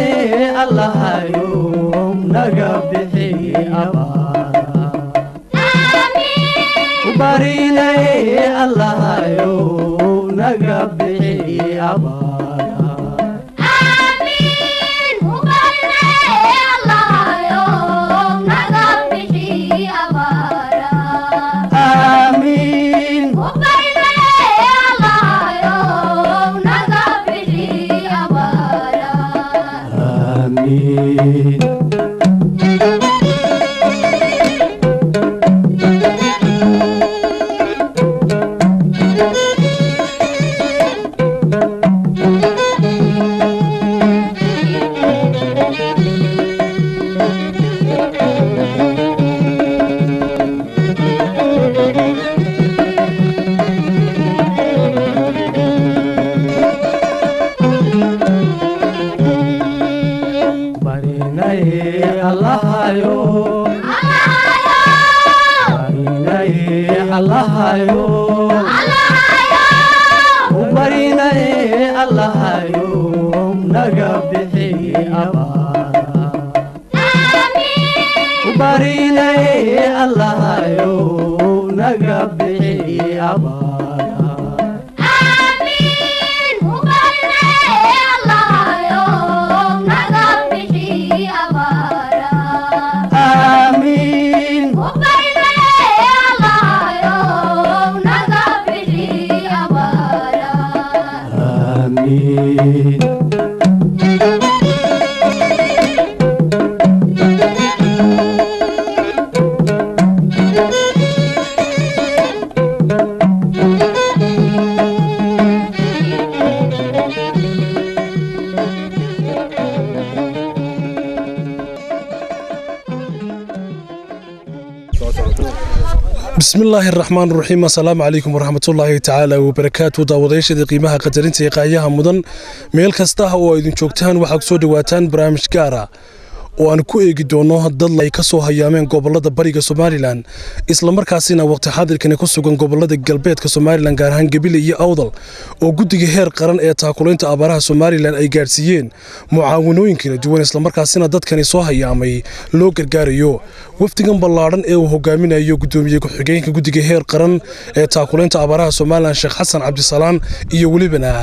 allahayo naga bixi abaara ubarinaye allahayo naga bixi abaara aamiin aamiin barinaye allahayo barinaye allahayo ubarinaye allahayo naga bixi abaara ubarinaye allahayo naga bixi abaara aamiin aamiin bismi illaahi araxmaan raxiim assalaamu calaykum waraxmatullaahi tacaala wabarakaatu daawadayaashada qiimaha qadarinta ee qaayaha mudan meel kasta oo aydin joogtaan waxaad kusoo dhawaataan barnaamij gaara oo aan ku eegi doono dad ay ka soo hayaameen gobolada bariga somalilan islamarkaasina waqti xaadirkani ku sugan gobolada galbeedka somalilan gaar ahaan gebile iyo awdal oo guddiga heer qaran ee taakulaynta abaaraha somalilan ay gaadhsiiyeen mucaawanooyin kala duwan islamarkaasina dadkani soo hayaamay loo gargaarayo wafdigan ballaadhan ee uu hogaaminayo gudoomiye ku-xigeenka guddiga heer qaran ee taakulaynta abaaraha somalilan sheekh xasan cabdisalaan iyo welibana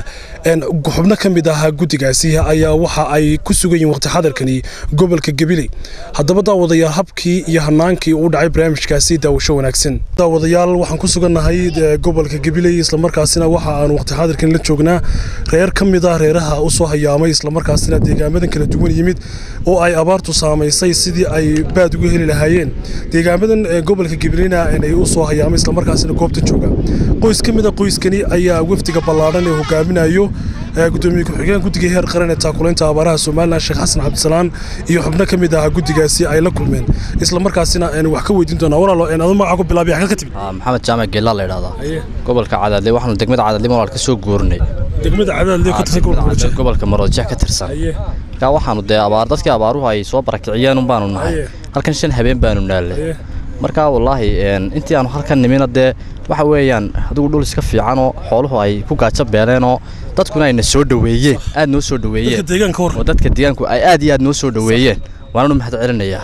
xubno ka mid ahaa guddigaasi ayaa waxa ay ku sugan yihiin waqti xaadirkani gobolka gabiley haddaba daawadayaal habkii iyo hanaankii uu dhacay barnaamijkaasi daawasho wanaagsan daawadayaal waxaan ku sugannahay gobolka gabiley islamarkaasina waxa aan waqti xaadirkan la joognaa reer ka mid ah reeraha u soo hayaamay islamarkaasina deegaamadan kala duwan yimid oo ay abaartu saamaysay sidii ay baad uga heli lahaayeen deegaamadan gobolka gabileyna ay u soo hayaamay islamarkaasina goobta jooga qoys ka mid a qoyskani ayaa wafdiga ballaadhan ee hogaaminayo gudoomiye ku-xigeen guddiga heer qaran ee taakulaynta abaaraha somalilan sheekh xasan cabdisalaan iyo xubno ka mid ah guddigaasi ay la kulmeen islamarkaasina wax ka weydiin doonaa walaalo adu magaca ku bilaabay xagga ka timid maxamed jaamac geellaa la yidhahdaa gobolka cadaadle waxaanu degmada cadaadle malaad ka soo guurnay degmada cadaadle ka tirsan gobolka Murjah. gobolka maroodjeex ka tirsan markaa waxaanu dee abaar dadkii abaaruhu ay soo barakiciyeen un baanu nahay Aye. halkan shan habeen baanu naallay Aye. markaa wallaahi een, intii aanu halkan nimina dee waxa weeyaan adigu dhul iska fiicanoo xooluhu ay ku gaajo beeleenoo dadkuna ayna soo dhoweeyeen aad noo soo dadka dhoweeyeen deegaanka war oo dadka deegaanku ay aad iyo aad noo soo dhoweeyeen waananu mahad celinayaa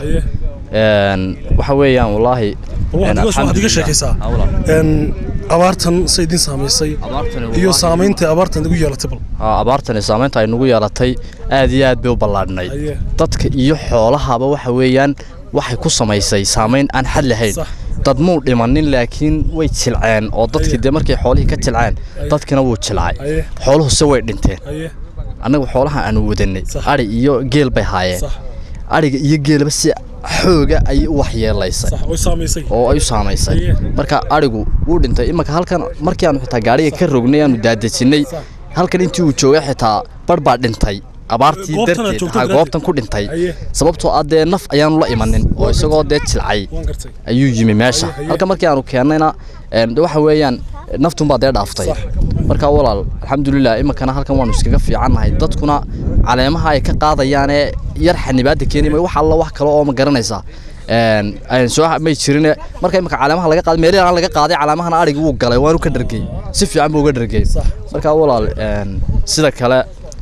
Een, waxa weeyaan wallaahi een, waxaad iga alxamdulillaah. sheekaysaa Ah, walaal. Een, abaartan say idin saamaysay Abaartani iyo wallaahi- saamaynta abaartan igu yeelatay bal Aa, abaartani saamaynta ay nagu yeelatay aad iyo aad bay u ballaadhnayd Aye. dadka iyo xoolahaba waxa weeyaan waxay ku samaysay saamayn aan xad lahayn Sax. dad muu dhimanin laakiin way jilceen oo dadkii Aye. dee markay xoolihii ka jilceen Aye. dadkina wuu jilcay Aye. xooluhuse way dhinteen Aye. annagu xoolaha aanu wadanay Sax. adhi iyo geel bay haayeen Sax. adhiga iyo geelaba si xooga ayay u waxyeelaysay sax way saamaysay oo ay u saamaysay Aye. marka adhigu wuu dhintay imanka halkan markii aanu xitaa gaariga ka rognay aanu daadejinay halkan intii uu joogay xitaa bar baa dhintay abaartii Goobtan aad darteed joogto ha daraaddeed. goobtan ku dhintay Aye. sababtoo ah dee naf ayaanu la imanin oo isagoo dee jilcay waan gartay ayuu yimi meesha Aye, aye. halka markii aanu keennayna een, de waxa weeyaan naftunbaa dee dhaaftay Sax. marka walaal alxamdulilah iminkana halkan waanu iskaga fiicannahay dadkuna caleemaha ay ka qaadayaanee yar xanibaada keenima wax alla wax kale oo ma garanaysaa een, aan soo may jirin marka iminka caleemaha laga qaaday meelaha aan laga qaaday caleemahana adhigi wuu galay waanu ka dhargey si fiican buu uga dhargey marka walaal een, sida kale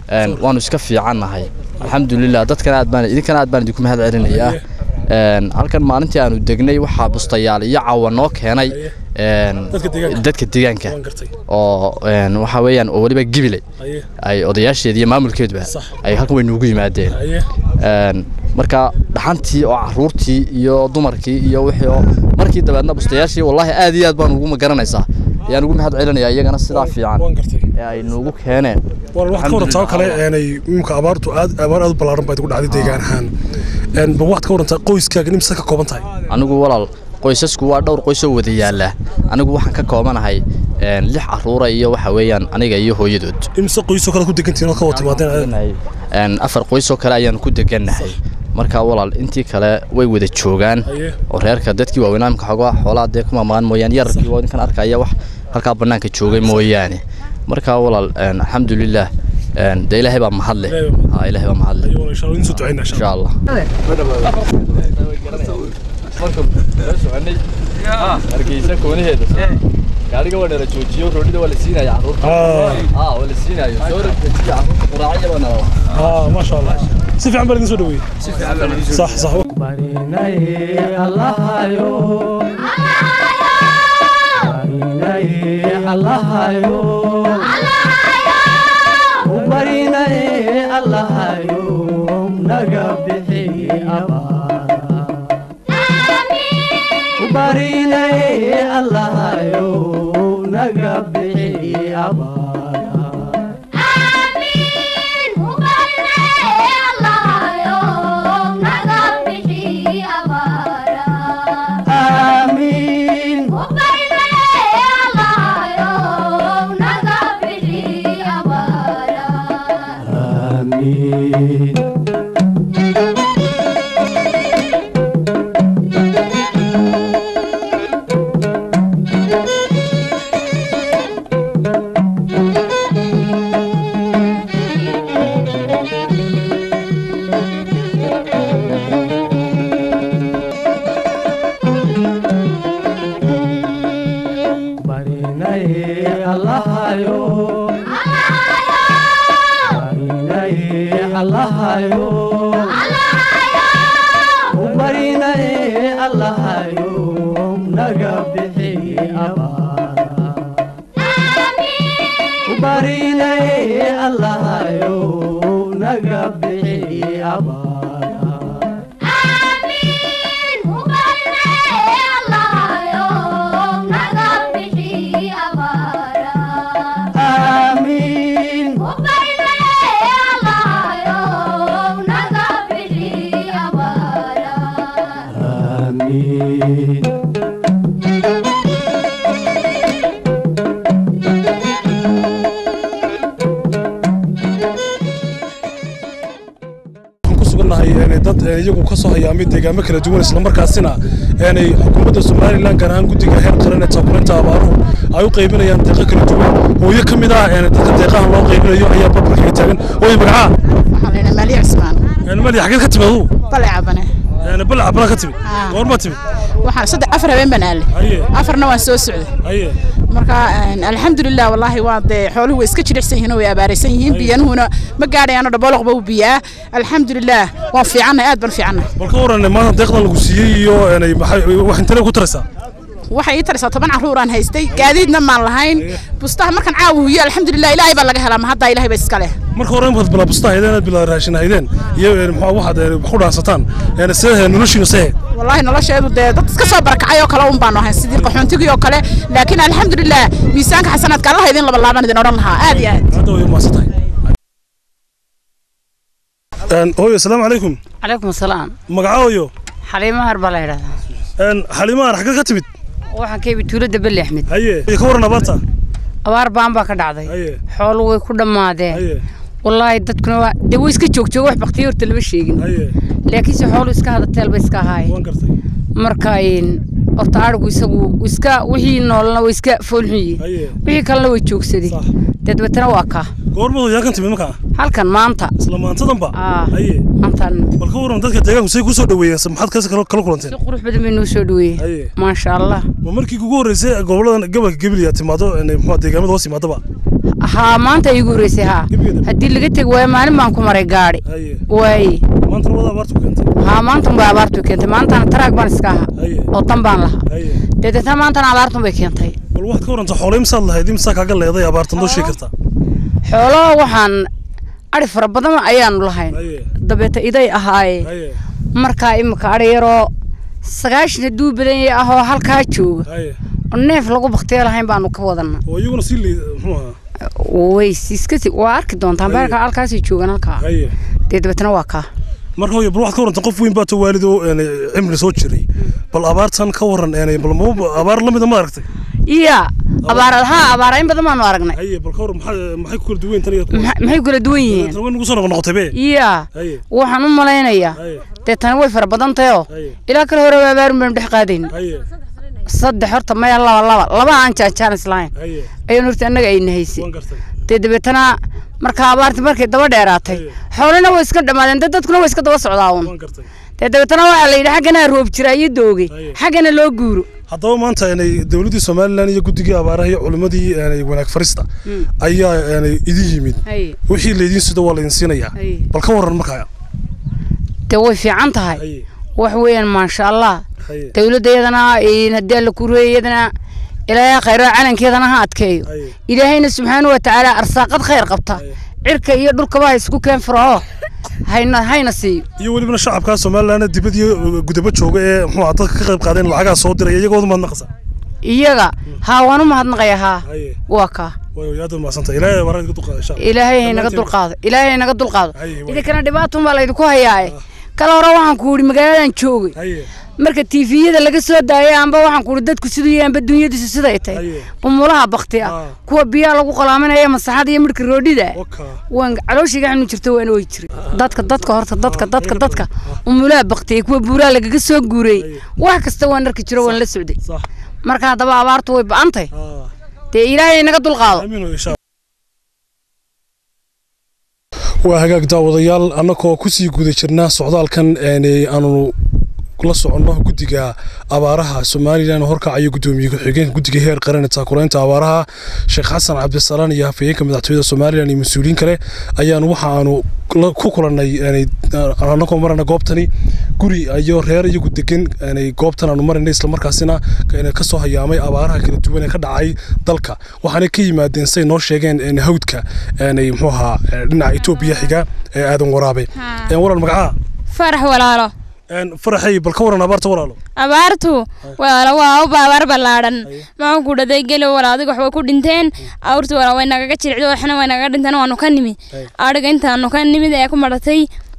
een, waanu iska fiicannahay alxamdulilah dadkana aad baan idinkana aad baan idinku mahad celinayaa Een, halkan maalintii aanu degnay waxaa bustayaal iyo cawa noo keenay een, Dadka deegaanka. dadka deegaanka waan gartay oo een, waxa weeyaan oo weliba gibiley haye ay odayaasheeda iyo maamulkeeduba Sax. ay halkan way noogu yimaadeen haye Een, marka dhaxantii oo caruurtii iyo dumarkii iyo wixii oo markii dabeedna bustayaashii wallaahi aad iyo aad baan ugu magaranaysaa ayaan ugu mahad celinayaa iyagana sidaa fiican waan gartay ee ay noogu keeneen waan wax ka warantaa oo kale eenay imika abaartu aad abaar aad u ballaaran bayd ku dhacday deegaan ahaan een ba waxaad ka warantaa qoyskaaga nimsa ka kooban tahay anigu walaal qoysasku waa dhowr qoys oo wada yaala anigu waxaan ka koobanahay een, lix caruura iyo waxa weeyaan aniga iyo hooyadood imse qoysoo kale ku degantihiin oo ka wada timaadeen Een, afar qoys oo kale ayaan ku degannahay marka walaal intii kale way wada joogaan Haye. oo reerka dadkii waaweynaa imka xogaa xoolaa dee kuma maqan mooyaane yararkii waa ninkan arkaya wax halkaa bannaanka joogay mooyaane marka walaal een, alxamdulilah een, dee ilaahay baa mahadle Ilaahay baa mahadle. Ha, ilaahay baa mahadle ayuu insha Allah insoo ducaynaa insha insha allah hargeysa koonaheeda gaariga waa dheera joojiyo roodhida waa la siinaya caruurta Ah. ah waa la siinayo soo rogtajiya caruurta quraacya baa nala ah ma sha Allah si fiican baa idin soo dhaweeyey sax sax barinaye allahayo barinaye allahayo barinaye allahayo naga bixi abaara barinaye allahayo naga bixi abaara amiin amiin barinaye allahayo barinaye allahayo barinaye allahayo naga bixi abaara barinaye allahayo naga bixi abaara amiin amiin waxaan ku sugannahay een dad een iyagu ka soo hayaamay deegaamo kala duwan isla markaasina een xukuumadda Soomaaliland gaar ahaan guddiga heer qaran ee taakulaynta abaaruhu ay u qaybinayaan deeqo kala duwan hooyo ka mid ah een dadka deeqahan loo qaybinayo ayaa barbarka taagan hooyo magaca waxaa la yidhaha maali cismaan een mali xageed ka timid adigu bale cabane een bal cabana ka timid Ah. goorma timid waxaan saddex afar habeen baan aale haye afarna waan soo socday haye marka een, alxamdulilah wallaahi waa dee xooluhu way iska jilicsan yihiin oo way abaaraysan yihiin biyanuhuna ma gaadhayaano dhabooloqba u biyaa alxamdulilah waan fiicannahay aad baan fiicannahay bal ka waran maanta deeqdan lagu siiyey iyo een maxay wax intee ku taraysaa waxay ii tarisaa toban carruuraan haystay gaadiidna maan lahayn bustaha markaan caawa huyo alxamdulilah ilaahay baa laga helaa ma haddaa ilaahay ba iska leh marka hore inbaad bilaa busta haydeen inaad bilaa raashin haydeen iyo een maxaa waxaad een wax ku dhaansataan een sidee noloshiina see والله nolosheedu dee dad iska soo barakacay oo kale un baanu ahayn sidii qaxoontigii oo kale laakiin alxamdulilah miisaanka xasanaadka allaha idin laba laaban idin odhan lahaa aad iyo aad hadda way maasatahay een hooyo assalaamu calaykum calaykum asalaam magaca hooyo xaliimo har baa la yidhahdaa een xalimaan xagga ka timid waxaan ka yimid tuulada beli axmed haye iyo ka waran abaarta abaar baan baa ka dhacday haye xoolo way ku dhammaadeen haye wallaahi dadkuna waa dee way iska joogjooga wax baktiyo horta lama sheegin haye laakiinse xoolo iska hadateel bay iska ahaayeen waan gartay marka een, horta arigu isagu iska wixii noolna way iska foolxun yihiin haye wixii kalena way joogsadeen Sax. dadbatana waa kaa goormadu yaa kan timid markaa halkan maanta isla maantadanba Aa. haye maantaan bal ka waran dadka deegaanku say ku soo dhaweeyeen se maxaad kase kala kala si kulanteen qurux badan bay noo soo dhaweeyeen haye maasha allah ma markii kugu horreysay goboladan gobolka gabilya timaado een muxuu deegaamada hoos yimaadaba haa maanta iigu horreysay haa Gebigeeda? haddii laga tegi waayo maalin baan ku maray gaadhi haye waaye maantana wada abaartu keentay haa maantan bay abaartu keentay maantana taraag baan iska ahaa haye oo tan baan lahaa haye deedeetna maantana abaartun bay keentay bal waxaad ka waranta xoolay misaad lahayd imsaa kaaga leeday abaartan doo sheegi kartaa xoolo waxaan adhi fara badan ayaanu lahayn haye dabeeta iday ahaaye haye markaa imika adhi yaroo sagaashan hadduu badan yahay ahoo halkaa jooga haye oo neef lagu baktiya lahayn baanu ka wadana oo iyaguna sii leed muxuu ahaa way iska si waa arki doontaan Haye. beerka halkaasay joogaan halkaa haye dee dabeetna waa kaa marka hooyo bal waxaad ka waranta qof weyn baa to waalid oo een, cimri soo jiray bal abaartan ka waran een, bal ma abaar la mida ma aragtay iya abaara haa abaara in badan baanu aragnay haye bal ka waran maxaa maxay ku kala duwan tan iyo Maxa- maxay kula duwan yihiin tan way nagu soo noqotay be iya haye waxaan u malaynayaa haye dee tani way fara badan tahay oo haye ilaa kale hore abaarun baynu dhex qaadayn haye saddex horta maya laba laba laba aan jaanjaan islahayn haye ayaan horta annaga ayna haysay waan gartay dee dabeetana markaa abaarti markay daba dheeraatay Haye. xoolina way iska dhammaadeen dee dadkuna way iska daba socdaa uun waan gartay dee dabeetana waxaa la yidhi xaggana roob jira iyo dooge Haye. xaggana loo guuro haddaba maanta inay dowladdii somalilan iyo guddigii abaaraha iyo culimmadii inay wanaag farista ayaa inay idin yimid Haye. wixii laydin sido waa laydin siinayaa Haye. bal ka waran markaa dee way fiican tahay haye wax weeyaan maasha allah haye dowladda iyadana een haddii alla kureey iyadana ilaahay khayro calankeedana ha adkeeyo haye ilaahayna subxaana wa tacaala arsaaqad khayr qabta Haye. cirka iyo dhulkaba ha isku keen furaho hayna hayna siiyo iyo welibana shacabka somalilan dibad iyo gudaba jooga ee muxuu ahaa dadka ka qayb qaadeen lacagaha soo diraya iyagooda maad naqasa iyaga haa waan u mahadnaqaya haa haye waa kaa way aad maasanta ilaahay abaaraha iga dulqaada insha allah ilaahay haynaga Dhammaantiin. dulqaado ilaahay haynaga dulqaado Haye, way. idinkana dhibaatun baa laydinku hayaaye kala hore waxaan ku yidhi magaaladan joogay haye marka tiifiyada laga soo daayay amba waxaan ku yidhi dadku siduu yahay amba dunyadiisu siday tahay Haye. bumulaha bakti Ah. ah kuwa biyaha lagu qalaaminaya masaxada iyo midhka roodhida oka waan calooshiga xanu jirto waana way jiray dadka dadka horta dadka dadka dadka umulaha baktiyay kuwa buuraha lagaga soo guuray wax kasta waan arki jiro waan la socday sax marka haddaba abaartu way ba'antay ah dee ilaahay naga dulqaado amiin insha waa hagaag daawadayaal annagoo kusii guda jirnaa socdaalkan een, aanu la soconno guddiga abaaraha somalilan oo horkacayo guddoomiye ku-xigeenka guddiga heer qaran ee taakulaynta abaaraha sheekh xasan cabdisalaan iyo hafayeenka madaxtooyada somalilan iyo mas-uuliyiin kale ayaanu waxa aanu la- ku kulannay een, annagoo marana goobtani guri iyo reer iyagu degan een, goobtan aanu marayna islamarkaasina een, ka soo hayaamay abaaraha kala duwan ee ka dhacay dalka waxaana ka yimaadeen say noo sheegeen een, hawdka een, muxuu ahaa ee, dhinaca etoobiya xiga ee aadan waraabe Een, waran magacaha farax walaalo Een, faraxay bal ka waran abaarta walaalo abaartu walaalo waa u baabaar ballaadhan maxaan ku dhaday geli walaal adiga waxbay ku dhinteen awrtu walaal way nagaga jiricdo waxna way nagaga dhinteen waanu ka nimid adhiga intaanu ka nimid ee ku maratay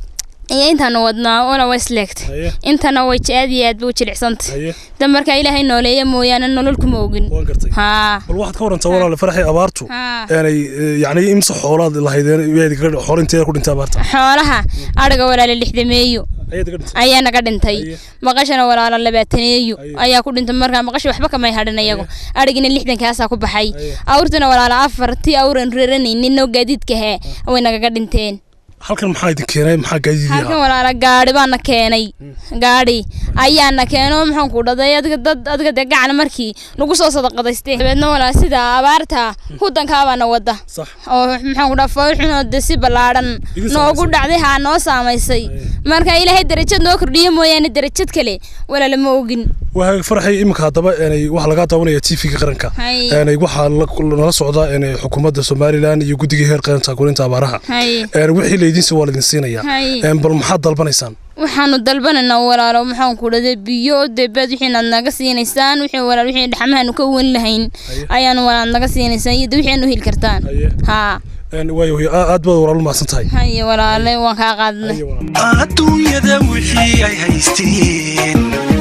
iyo intaanu wadnaa wala way isleegtay Haye. intana way j- aad iyo aad bay u jilicsantay haye dan markaa ilaahay nooleeya mooyaane nolol kuma ogin waan gartay haa bal waxaad ka warantaa walaale faraxay abaartu haa aanay eh, yacni imse xoolaad lahaydeen yaad kaga xoolo inteeda ku dhintay abaarta xoolaha adhiga walaala lixdameeyo ayaad ka dhintay ayaa naga dhintay Haye. maqashana walaala labaataneeyo Haye. ayaa ku dhintay markaa maqashi waxba kamay hadhin iyagu adhigina lixdankaasaa ku baxay Haye. awrtuna walaala afartii awran reeranaynin oo gaadiidka hee way nagaga dhinteen halkan maxaa idin keenay maxaa gaadiidii halkan ahaa walaala gaadhi baana keenay gaadhi ayaana keeno maxaan ku dhaday adiga dad adiga dee gacan markii lagu soo sadaqadaystay dabeedna walaala sida abaarta hudankaabaana wada sax oo maxaan ku dhaha foolxunoo de si ballaadhan Idin noogu saamaysay. dhacday haa noo saamaysay marka ilaahay darajad noo kordhiyo mooyaane darajad kale walaala ma ogin waa faraxay iminka haddaba aanay waxaa lagaa daawanaya tv-ga qaranka Haye. aanay waxaa la- nala socda aanay xukuumadda somalilan iyo guddiga heer qaran taakulinta abaaraha haye Een, wixii laydinsi waa laydin siinayaa Haye. Een, bal maxaad dalbanaysaan waxaanu dalbanaynaa walaalo maxaan ku dhaday biyo debeed wixiinaad naga siinaysaan wixii walaal wixii dhaxmahaanu ka wen lahayn ayaanu walaal naga siinaysaan iyo de wixii aanu heli kartaan Haye. haa Een, waayo hooyo, aa- aad baad walaal mahadsan tahay haye walaale waan kaa qaadnay Haye, walaal. adduunyada wixii ay haysteen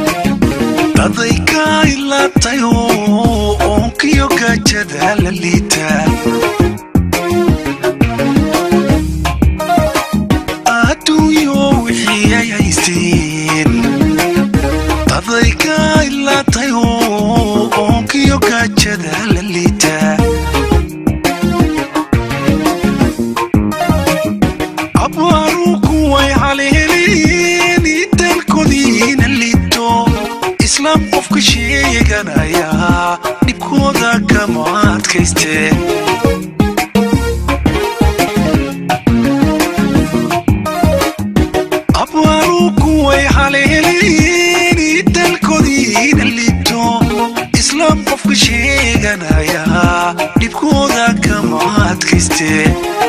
daday ka ilaatay oo oonkiyo gaajada la liita adduunyo wixii ay haysteen daday ka ilaatay oo oonkiyo gaajada la liita abwaaru kuway haleeleen dalkoodiina liito islaam qofka sheeganaya dhibkooda kama adkayste adkaystee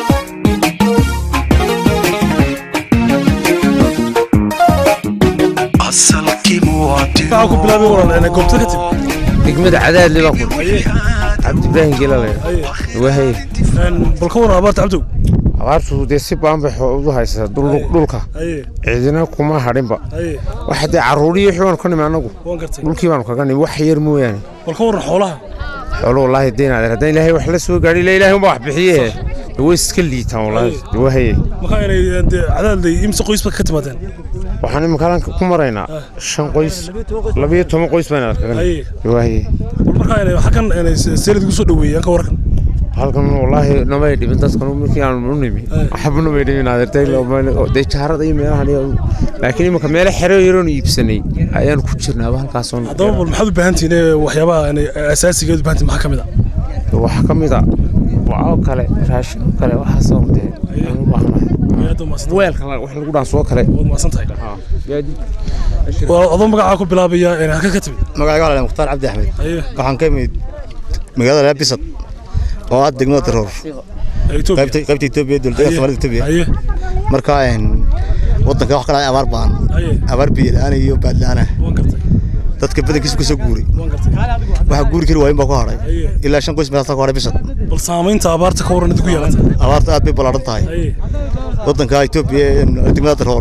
asalkii waxaa ku bilaabay walaal goobta ka timid degmada cadaadli baa ku cabdi ibraahim gelale wahay bal ka waran abaarta cabdow abaartu dee si baan bay u haysaa dhul- dhulka ciidina kuma hadhinba waxa dee carruuriyo wixii baanu ka nimi annagu waan gartay dhulkii baanu kaga nimi wax yar mooyaane bal ka waran xoolaha xoolo wallaahi deynaadeen haddaan ilaahay wax la soo gaadhi ila ilaahay unbaa wax bixiye dee way iska liitaan wallaahi dee wahaye markaa inay dee cadaalday imse qoysba ka timaadeen waxaan imika halkan ku maraynaa shan qoys labiyo toban qoys baan kaga nimi Aye. dee wahaye bal markaa inay xaggan inay seelid ugu soo dhaweeyaan ka warkan halkan wallaahi namay dhibin dadkan markii aan u nimi waxba namay dhibin adeertay dee jaarada iyo meelahan iyo laakiin imika meelo xero yaroon iibsanay ayaan ku jirnaaba halkaasoo haddaba bal maxaad u baahan tihiin ee waxyaabaha inay asaasigeed u baahan tihiin maxaa ka mid ah waxaa ka mid a waxoo kale raashin oo kale waxaasoo dee aan u baahnahay aad u mahadsan weelka la- wax lagu dhaanso kale waad mahadsan tahay waa adoo magacaa ku bilaabaya inay halka ka timid magacayga waa mukhtaar cabdi axmed Aye. waxaan ka imid magaalada laabisad oo ah degmada daroor Ee, Ethiopia. qaybta qaybta Itoobiya dowladda Aye. Soomaalida Itoobiya Aye. marka een wadanka wax kale ay abaar baan Aye. abaar biyo la'aan iyo baad la'aan ah waan gartay dadka badankiisa kusoo guuray waan gartay waxa guuri kari waayin baa ku hadhay Aye. ilaa shan qoys meelasa ku hadhay bisad bal saamaynta abaarta ka waran idinku yeelata abaarta aad bay ballaaran tahay Aye. wadanka Itoobiya ee degmada daroor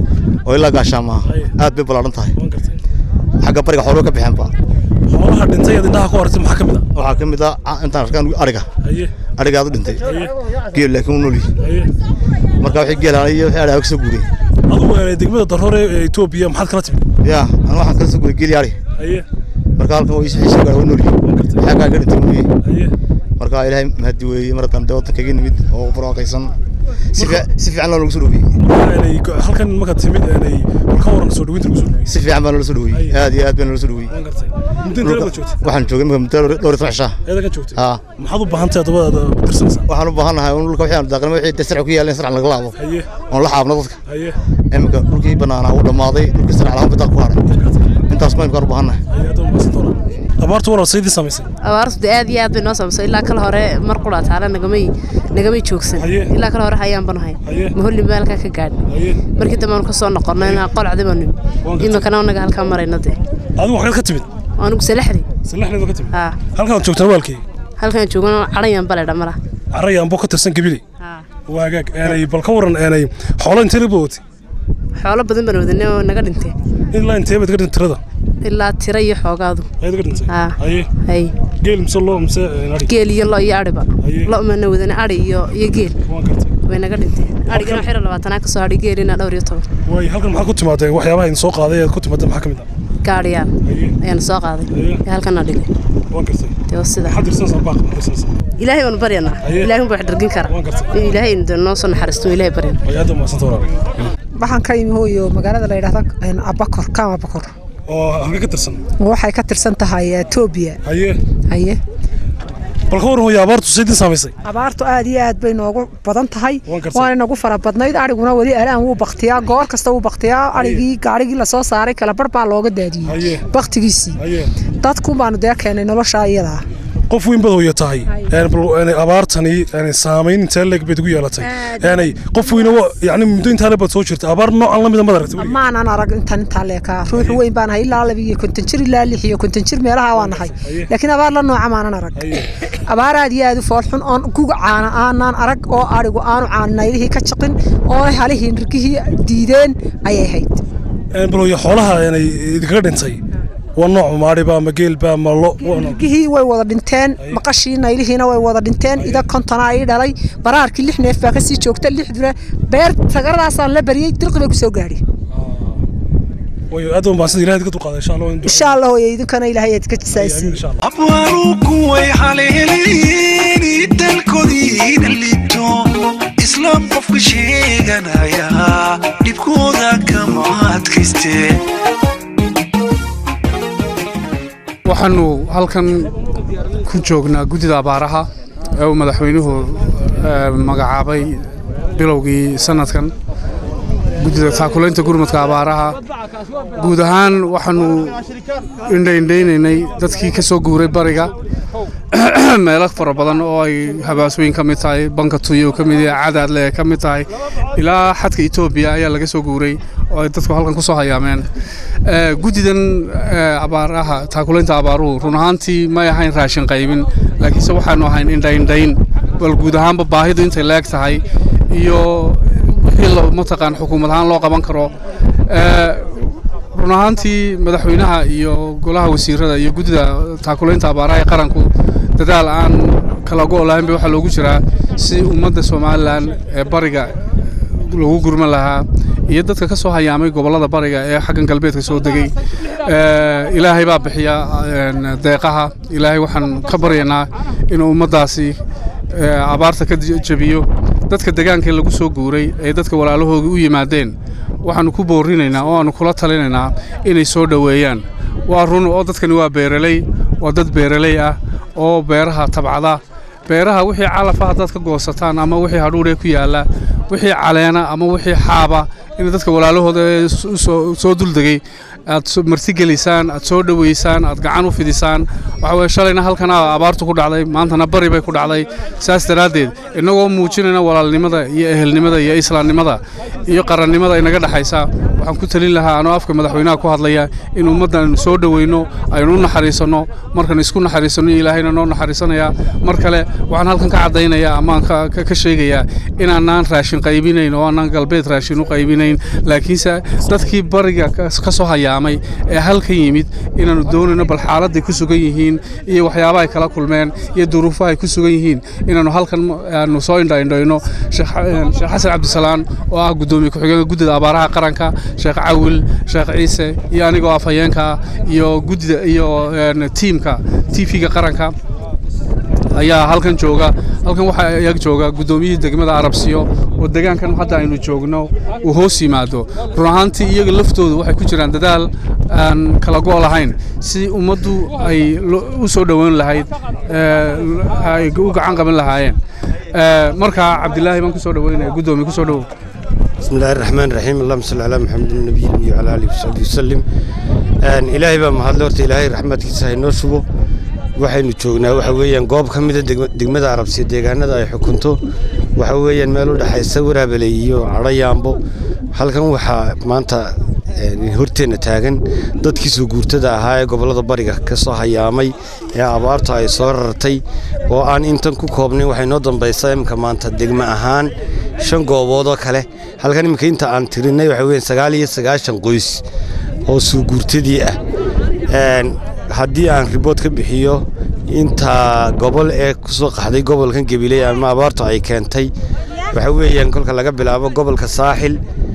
oo ilaa gaashaama aad bay ballaaran tahay waan gartay xagga bariga xooluhu ka bixeen ba xoolaha dhintay ee indhaha ku aragtay maxaa ka mid ah waxaa ka mid ah ah, intaan arkaan ariga Aye. ariga aad u dhintay geel laakiin u nool yahay Aye. marka wixii geel ahaa iyo wixii ariga ka soo guuray adigu ee degmada daroore ee Ethiopia maxaad kala timid yaa anu waxaan kala soo guuray geel yaari Aye. marka halkan way isii soo gaadhay nool yahay xagga ka dhintay mooyee Aye. marka ilaahay mahadi weeye mar haddaan dee waddankaga nimid oo barwaaqaysan si fiic- si fiican loo nagu soo dhaweeyey markaa inay go- halkan markaad timid inay bal ka waran soo dhaweynta lagu soo dhaweeyey si fiican baa noola soo dhaweeyey aad iyo aad baa noola soo dhaweeyey waan gartay muddo intee la joogtay waxaan joogay imika muddo dhowr dhowr iyo toban cishaa eeda ka joogtay haa maxaad u baahan tahay dabadaada ku tirsanaysaa waxaan u baahannahay un dhulka wixii aan daaqnimo wixii dee sarci ku yaaleen sarcan laga laabo Aye. oon la xaabno dadka Aye. imika dhulkii bannaanaa uu dhammaaday dhulkii sarca lahaan bidaa ku hadhay intaas ma imkaan u baahannahay Aye, aad u mahadsan doonaa abaartu waran saydii samaysay abaartu dee aad iyo aad bay noo saamsay ilaa kale hore mar qura taana nagamay nagamay joogsan Haye. ilaa kale hore hayaan banu hay Haye. maholli maalkaa ka gaadhin Aye. markii dambe aanu ka soo noqonnay inaan qolcdi baanu Waan gartay. imikana anaga halkaa marayna dee adigu waxaad ka timid anugu salaxdi salaxdeeda ka timid haa halkaan joogtaan waalkii halkaan joogana cadhayan baledha mara caraya amboo ka tirsan gabiley haa waa hagaag eenay bal ka waran eenay xoolo intee la bootay xoolo badan baan wadanay oo naga dhintay ilaa intee baad ka dhintay tirada ilaa tira iyo xoogaadu ayaad ka dhintay haa haye hay geel mise loo mise een, adhi geel iyo lo iyo adhiba Haye. lo mana wadanay adhi iyo iyo geel waan gartay way naga dhinteen adhigana xiro labaatanaa kasoo hadhay geelina dhowr iyo toban waay halkan maxaa ku timaadeen waxyaabaha idin soo qaaday aad ku timaadeen maxaa ka mid ah gaadhiyaal Haye. ayaana soo qaaday Haye. ee halkana dhigay waan gartay dee waa sida maxaad tirsanaysaa baaq maxaad tirsanaysaa ilaahay baanu baryanaa Haye. ilaahay baa wax dhargin kara Waan gartay. in ilaahay dee noo soo naxariisto ilaahay baryana way aad u mahadsan doonaa waxaan ka imi hooyo magaalada la yidhaahdo een, abakor kaama bakor oo halka ka tirsan waxay ka tirsan tahay etoobiya haye haye bal ka waran hooyo abaartu saydii samaysay abaartu aad iyo aad bay noogu badan tahay Waan gartay. waana nagu fara badnayd adhiguna weli alaan wuu baktiyaa goor kasta wuu baktiyaa adhigii gaadhigii lasoo saaray kala bar baa looga daadiyey Haye. baktigiisii haye dadku baanu dee keenay nolosha iyadaa qof weyn bad hooyo tahay een bal een abaartani een saamayn intee leeg bayd ugu yeelatay een qof weyn oo yacni muddo intaa leeg baad soo jirtay abaar noocan la mida mad aragtay weligaa? maanan arag intan intaa leekaa ruux weyn baan ahay ilaa laba iyo konton jir ilaa lix iyo konton jir meelaha waa nahay laakiin abaar la nooca maanan arag abaar aad iyo aad u foolxun oon guga caana aanaan arag oo adhigu aanu caanaylihii ka jiqin oo halihii nirgihii diideen ayay ahayd een bal hooyo xoolaha een idinkaga dhintay waa nooc maadhiba ma geelba ma lo waa nooc nirgihii way wada dhinteen maqashii naylihiina way wada dhinteen ida kontonaa ii dhalay baraarkii lix neef baa kasii joogta lixduna beer tagaradaasaan la bariyey dirqi bay kusoo gaadhi way aad u mahadsan ilaahay ka dulqaaday insha Allah insha allah hooyo idinkana ilaahay aad ka jisaaysiin insha Allah abwaaruku way haleeleen dalkoodiina liito islaam qofka sheeganaya dhibkooda kama adkaystee waxaanu halkan ku joognaa guddida abaaraha ee uu madaxweynuhu eh, magacaabay bilowgii sanadkan guddida taakulaynta gurmadka abaaraha guud ahaan waxaanu indhaindhaynaynay dadkii ka soo guuray bariga meelo fara badan oo ay habaasooyin ka mid tahay banka tuyo ka mid yahay cadaadle ay ka mid tahay ilaa xadka etoobiya ayaa laga soo guuray oo ay dadku halkan ku soo hayaameen Eh, guddidan eh, abaaraha taakulaynta abaaruhu run ahaantii may ahayn raashin qaybin laakiinse waxaanu ahayn indhaindhayn bal guud ahaanba baahidu intay leeg tahay iyo wixii lo- mataqaan xukuumad ahaan loo qaban karo Eh, run ahaantii madaxweynaha iyo golaha wasiirada iyo guddida taakulaynta abaaraha ee qaranku dadaal aan kala go' lahayn ba waxaa loogu jiraa si ummadda somalilan ee bariga lagu gurman lahaa iyo dadka ka soo hayaamay gobollada bariga ee xaggan galbeedka soo degay Eh, ilaahay baa bixiya een, deeqaha ilaahay waxaan ka baryaynaa inuu ummaddaasi eh, abaarta ka j- jebiyo dadka deegaanka lagu soo guuray ee dadka walaalahooga u yimaadeen waxaanu ku boorinaynaa oo aanu kula talinaynaa inay soo dhoweeyaan waa run oo dadkani waa beeraley waa dad beeraley ah oo beeraha tabcada beeraha wixii calafa haddaad ka goosataan ama wixii hadhuudhee ku yaalla wixii caleena ama wixii xaaba in dadka walaalahooda ee s- u soo- soo duldegay aad so- martigelisaan aad soo dhoweysaan aad gacan u fidisaan waxa weye shalayna halkana abaartu ku dhacday maantana bari bay ku dhacday saas daraaddeed innagoo muujinayna walaalnimada iyo ehelnimada iyo islaamnimada iyo qarannimada inaga dhexaysa waxaan ku talin lahaa anoo afka madaxweynaha ku hadlaya in ummaddan aynu soo dhoweyno aynu u naxariisanno markaan isku naxariisanno ilaahayna noo naxariisanaya mar kale waxaan halkan ka caddaynayaa amaan ka ka- ka sheegayaa inaanaan raashin qaybinayn oo aanaan galbeed raashin u qaybinayn laakiinse dadkii bariga ka ka soo hayaamay ee halkan yimid inaannu doonayno bal xaaladday ku sugan yihiin iyo waxyaabaha ay kala kulmeen iyo duruufaha ay ku sugan yihiin inaannu halkan aanu soo indhaindhayno sheekh eh, sheekh xasan cabdisalaan oo ah guddoomiye ku-xigeenka guddida abaaraha qaranka sheekh cawil sheekh ciise iyo anigoo afhayeenka ah iyo guddida iyo een, tiimka tv-ga qaranka ayaa halkan jooga halkan waxaa iyag jooga guddoomiyihii degmada arabsiyo oo deegaankan hadda aynu joogno uu hoos yimaado run ahaantii iyaga laftoodu waxay ku jiraan dadaal aan kala go' lahayn si ummaddu ay lo- u soo dhoweyn lahayd eh, ay u gacan qaban lahaayeen Eh, marka cabdilaahi baan ku soo dhoweynaya guddoomiye ku soo dhowow بسم الله الرحمن الرحيم اللهم صل على محمد النبي وعلى اله وصحبه وسلم ان ilaahay baa mahadle horta ilaahay raxmadkiisa ha inoo shubo waxaynu joognaa waxa weeyaan goob ka mida degma- degmada arabsiya deegaanada ay xukunto waxa weeyaan meel u dhexaysa waraabeley iyo cadhayaambo halkan waxaa maanta een, horteenna taagan dadkii soo guurtada ahaa ee gobollada bariga ka soo hayaamay ee abaartu ay soo rartay oo aan intan ku koobnayn waxay noo dambaysaa imika maanta degmo ahaan shan goobood oo kale halkan imika inta aan tirinay waxa weeyaan sagaal iyo sagaashan qoys oo soo guurtadii ah Een, haddii aan ribood ka bixiyo inta gobol ee kusoo qaxday gobolkan gabiley ama abaartu ay keentay waxa weeyaan kolka laga bilaabo gobolka saaxil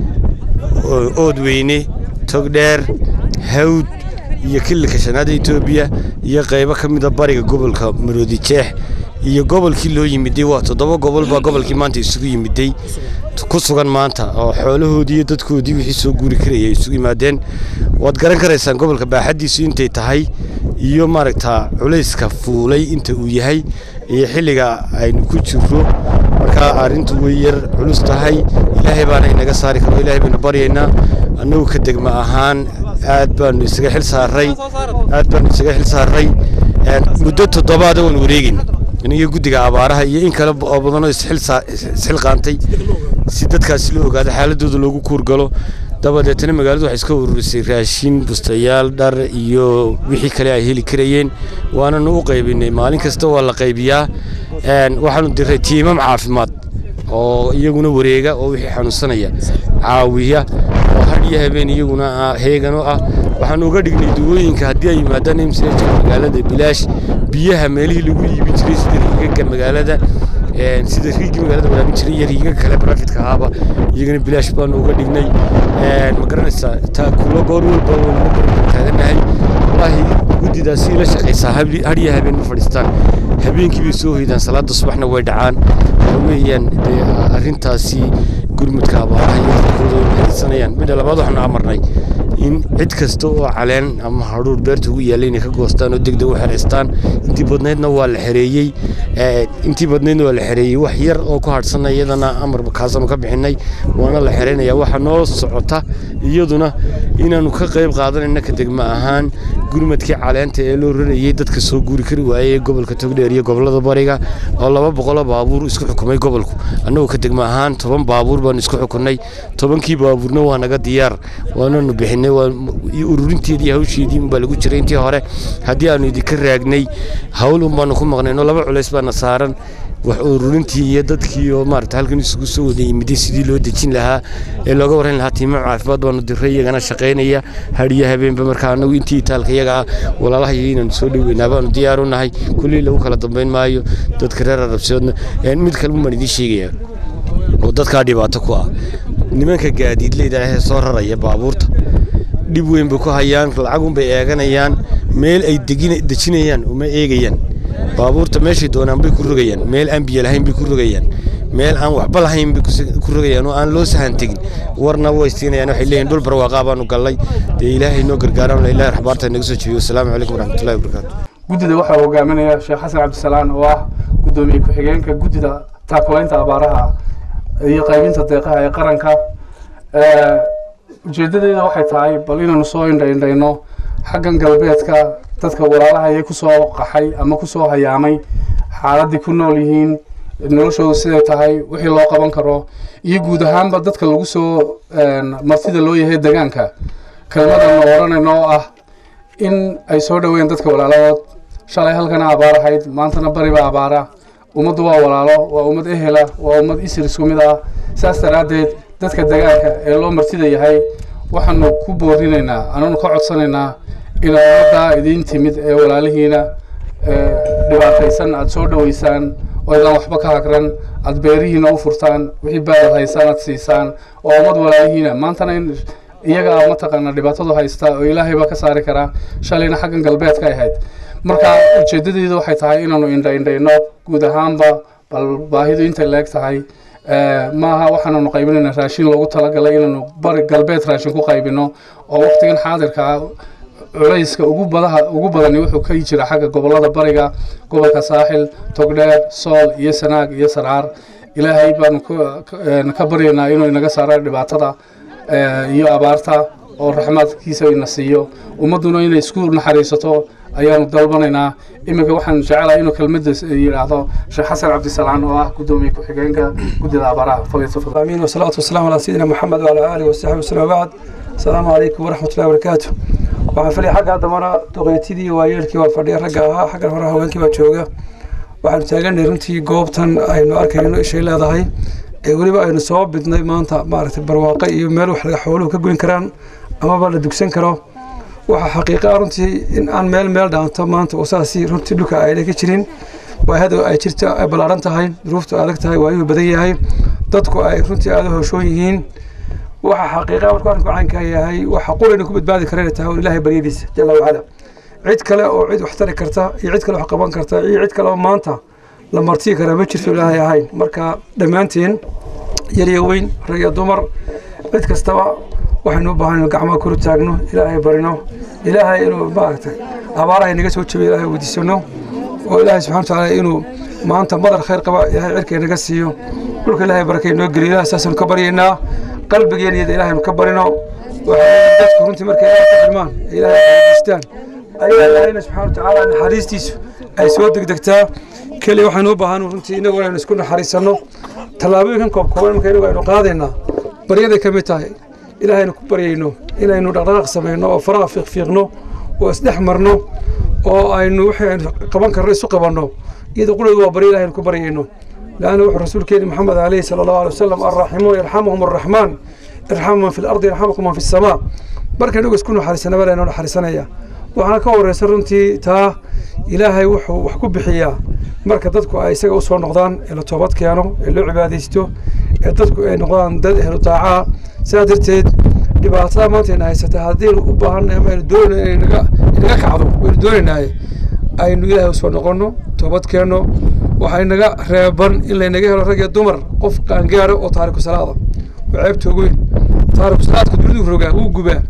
oo- oodweyne togdheer hawd iyo kililka shanaada etoobiya iyo qaybo ka mida bariga gobolka maroodi jeex iyo gobolkii loo yimiday waa toddoba gobol baa gobolkii maanta isugu yimiday ku sugan maanta oo xoolahoodii iyo dadkoodii wixii soo guuri karaya ay isugu yimaadeen waad garan karaysaan gobolka baaxaddiisu intay tahay iyo maaragta culayska fuulay inta uu yahay iyo xilliga aynu ku jirro marka arrintu way yar culus tahay ilaahay baana inaga saari karo ilaahay baynu baryaynaa annagu ka degma ahaan aad baanu isaga xil saarray aad baanu isaga xil saarray Een, muddo toddobaada waan wareegin iniga guddiga abaaraha iyo in kale oo badanoo isxil saa- isxilqaantay si dadkaasi loo ogaado xaaladooda loogu kuurgalo dabadeetana magaaladu waxay iska ururisay raashin bustayaal dhar iyo wixii kale ay heli karayeen waananu u qaybinay maalin kasta waa la qaybiyaa Een, waxaanu diray tiimam caafimaad oo iyaguna wareega oo wixii xanuunsanaya caawiya oo had iyo habeen iyaguna ah- heegan u ah waxaanu uga dhignay duwooyinka haddii ay yimaadaan imsajka magaalada bilaash biyaha meelihii lagu iibin jiray sida riigaga magaalada een, sida riigii magaalada waraabin jiray iyo riigaga kale barafidka ahaaba iyagana bilaash baanu uga dhignay Een, ma garanaysaa taa kulo goor walba waynu barbar taaganahay wallaahi guddidaasi ila shaqaysaa habli- had iyo habeen ma fadhiistaan habeenkii bay soo hoydaan salaada subaxna way dhacaan waxa weeyaan dee arrintaasi gurmudka abaaraha iyo dadkooda way mahadsanayaan midda labaad waxaanu amarnay in cid kasta oo caleen ama hadhuur beerta ugu yaalla inay ka goostaan oo degdeg u xereystaan intii badnaydna waa la xereeyey intii badnaydna waa la xereeyey wax yar oo ku hadhsana iyadana amarba kaasama ka bixinay waana la xereynaya waxaa noo socota iyaduna inaanu ka qayb qaadanayna ka degma ahaan gurmadkii caleenta ee loo rarayey dadka soo guuri kari waayey gobolka togdheer iyo gobolada bariga oo laba boqoloo baabuur isku xukumay gobolku annagoo ka degma ahaan toban baabuur baanu isku xukunay tobankii baabuurna waa naga diyaar waananu bixinay ururinteedii hawsheedii unbaa lagu jiray intii hore haddii aanu idinka raagnay hawl unbaanu ku maqnayno laba culays baana saaran wax ururintii iyo dadkii oo maarata halkan isugu soo wada yimiday sidii loo dejin lahaa ee looga warran lahaa tiimo caafimaad baanu diray iyagana shaqaynaya hadhiyo habeenba markaa annagu intii itaalka iyaga ah walaalaha iyo inaanu soo dhoweynaa baanu diyaar u nahay kullii lagu kala dambayn maayo dadka reer arabsiyoodna mid kale baan idiin sheegaya oo dadkaa dhibaato ku ah nimanka gaadiidleyda ahee soo raraya baabuurta dhib weyn bay ku hayaan lacagunbay eeganayaan meel ay dejinayaan uma eegayaan baabuurta meeshay doonaan bay ku rogayaan meel aan biyo lahayn bay ku rogayaan meel aan waxba lahayn bay ku rogayaan oo aan loo sahan tegin warna way siinayaan waxay leeyihin dhul barwaaqaa baanu gallay dee ilaahay noo gargaaraan ilaahay raxbaarta naga soo jebiyo wasalaamu calaykum waraxmatullahi wabarakaatu guddida waxaa hogaaminaya sheekh xasan cabdisalaan oo ah guddoomiye ku-xigeenka guddida taakulaynta abaaraha iyo qaybinta deeqaha ee qaranka ujeedadeeda waxay tahay bal inaanu soo indhaindhayno xaggan galbeedka dadka walaalaha ayay kusoo qaxay ama kusoo hayaamay xaaladdii ku nool yihiin noloshoodu siday tahay wixii loo qaban karo iyo guud ahaanba dadka lagu soo martida loo yahay degaanka kelmadanu odhanayno oo ah in ay soo dhoweeyeen dadka walaaladood shalay halkana abaar ahayd maantana bariba abaara ummaddu waa walaalo waa ummad ehela waa ummad isir isku mid ah saas daraaddeed dadka degaanka ee loo martida yahay waxaanu ku boorinaynaa ananu ka codsanaynaa inaad ummaddaa idiin timid ee walaalihiina dhibaataysan aada soo dhoweysaan oo idaan waxba ka hagran aada beerihiina u furtaan wixii baadad haysaan aad siisaan oo ummad walaalihiina maantana in iyaga a mataqaana dhibaatadu haysta oo ilaahay baa ka saari karaa shalayna xaggan galbeedka ahayd marka ujeedadeedu waxay tahay inaanu indhaindhayno guud ahaanba bal baahidu intay leeg tahay maaha waxaananu qaybinayna raashin loogu talagalay inaanu bari galbeed raashin ku qaybino oo waqtigan xaadirka culayska ugu badaha ugu badani wuxuu ka jira xagga gobolada bariga gobolka saaxil togdheer sool iyo sanaag iyo sarcaar ilaahay baanu ka baryaynaa inuu inaga saaro dhibaatada iyo abaarta oo raxmaadkiisa ina siiyo ummadduna inay isku naxariisato ayaanu dalbanaynaa iminka waxaan jecelahay inuu kelmadda yidhaahdo sheekh xasan cabdisalaan oo ah guddoomiye ku-xigeenka guddida abaaraha آمين والصلاة والسلام على سيدنا محمد وعلى آله وصحبه وسلم وبعد السلام عليكم ورحمة الله وبركاته waxaan filay xagga haddamana duqeytidii waayeelkii waa fadhiya ragga ahaa xaggan hore haweenkii baa jooga waxaanu taaganay runtii goobtan aynu arkayno ishay leedahay ee weliba aynu soo bidnay maanta maaragtay barwaaqo iyo meel wax laga xooluhu ka goyn karaan amaba la dugsan karo waxaa xaqiiqa ah runtii in aan meel meel dhaanto maanta oo saasi runtii dhulka ayna ka jirin waahada ay jirta ay ballaaran tahay duruuftu adag tahay waayuhu badan yahay dadku ay runtii aada hooshoon yihiin waxa xaqiiqa markuu arrinku caynkaa yahay waxa qurayna ku badbaadi karayna tahay un ilaahay baryadiisa jalla wacala cid kale oo cid wax tari karta iyo cid kale wax qaban karta iyo cid kale oo maanta la martii karaa ma jirto ilaahay ahayn marka dhammaanteen yar iyo weyn rag iyo dumar cid kastaba waxaynu u baahan gacmaha kuru taagno ilaahay barino ilaahay inuu maaragtay abaaraha inaga soo jabiyo ilaahay weydiisano oo ilaahay subxana watacaala inuu maanta madar khayr qaba ilaahay cirka inaga siiyo dhulka ilaahay barakay noo geliyo ilahay saasaynu ka baryaynaa qalbigeena iyada ilaahaynu ka barino waxay dadku runtii markay ilaahay ka xirmaan ee ilaahay weydiistaan ayaa ilaahayna subxana watacaala naxariistiisu ay soo degdegtaa keliya waxaynu u baahan runtii inagu inaynu isku naxariisanno tallaabooyinkan koobkooban marka inagu aynu qaadaynaa baryaday ka mid tahay ilaahaynu ku baryayno inaynu dhaqdhaqaaq samayno oo faraha fiiqfiiqno oo isdhex marno oo aynu wixii aynu qaban karno isu qabanno iyada quladu waa barya ilahaynu ku baryayno لأنه وحي رسول كريم محمد عليه صلى الله عليه وسلم الراحمون يرحمهم الرحمن ارحموا من في الأرض يرحمكم من في السماء بركة نقول سكونوا حريصنا بلا إنه حريصنا يا وأنا كور سرنتي تا إلهي وحو وحكو بحيا marka dadku ay isaga u soo noqdaan ee la toobad keeno ee loo cibaadaysto ee dadku ay noqdaan dad ehlu taacaa sidaa darteed dhibaatada maanta ina haysata haddaynu u baahannahay ama aynu doonayno inay naga inaga kacdo waynu doonaynaaye aynu ilaahay usoo noqonno toobad keenno waxay naga reeban in laynaga helo rag iyo dumar qof qaangaara oo taariku salaada waa ceebta ugu weyn taariku salaadka dunidu rogaa wuu gubaa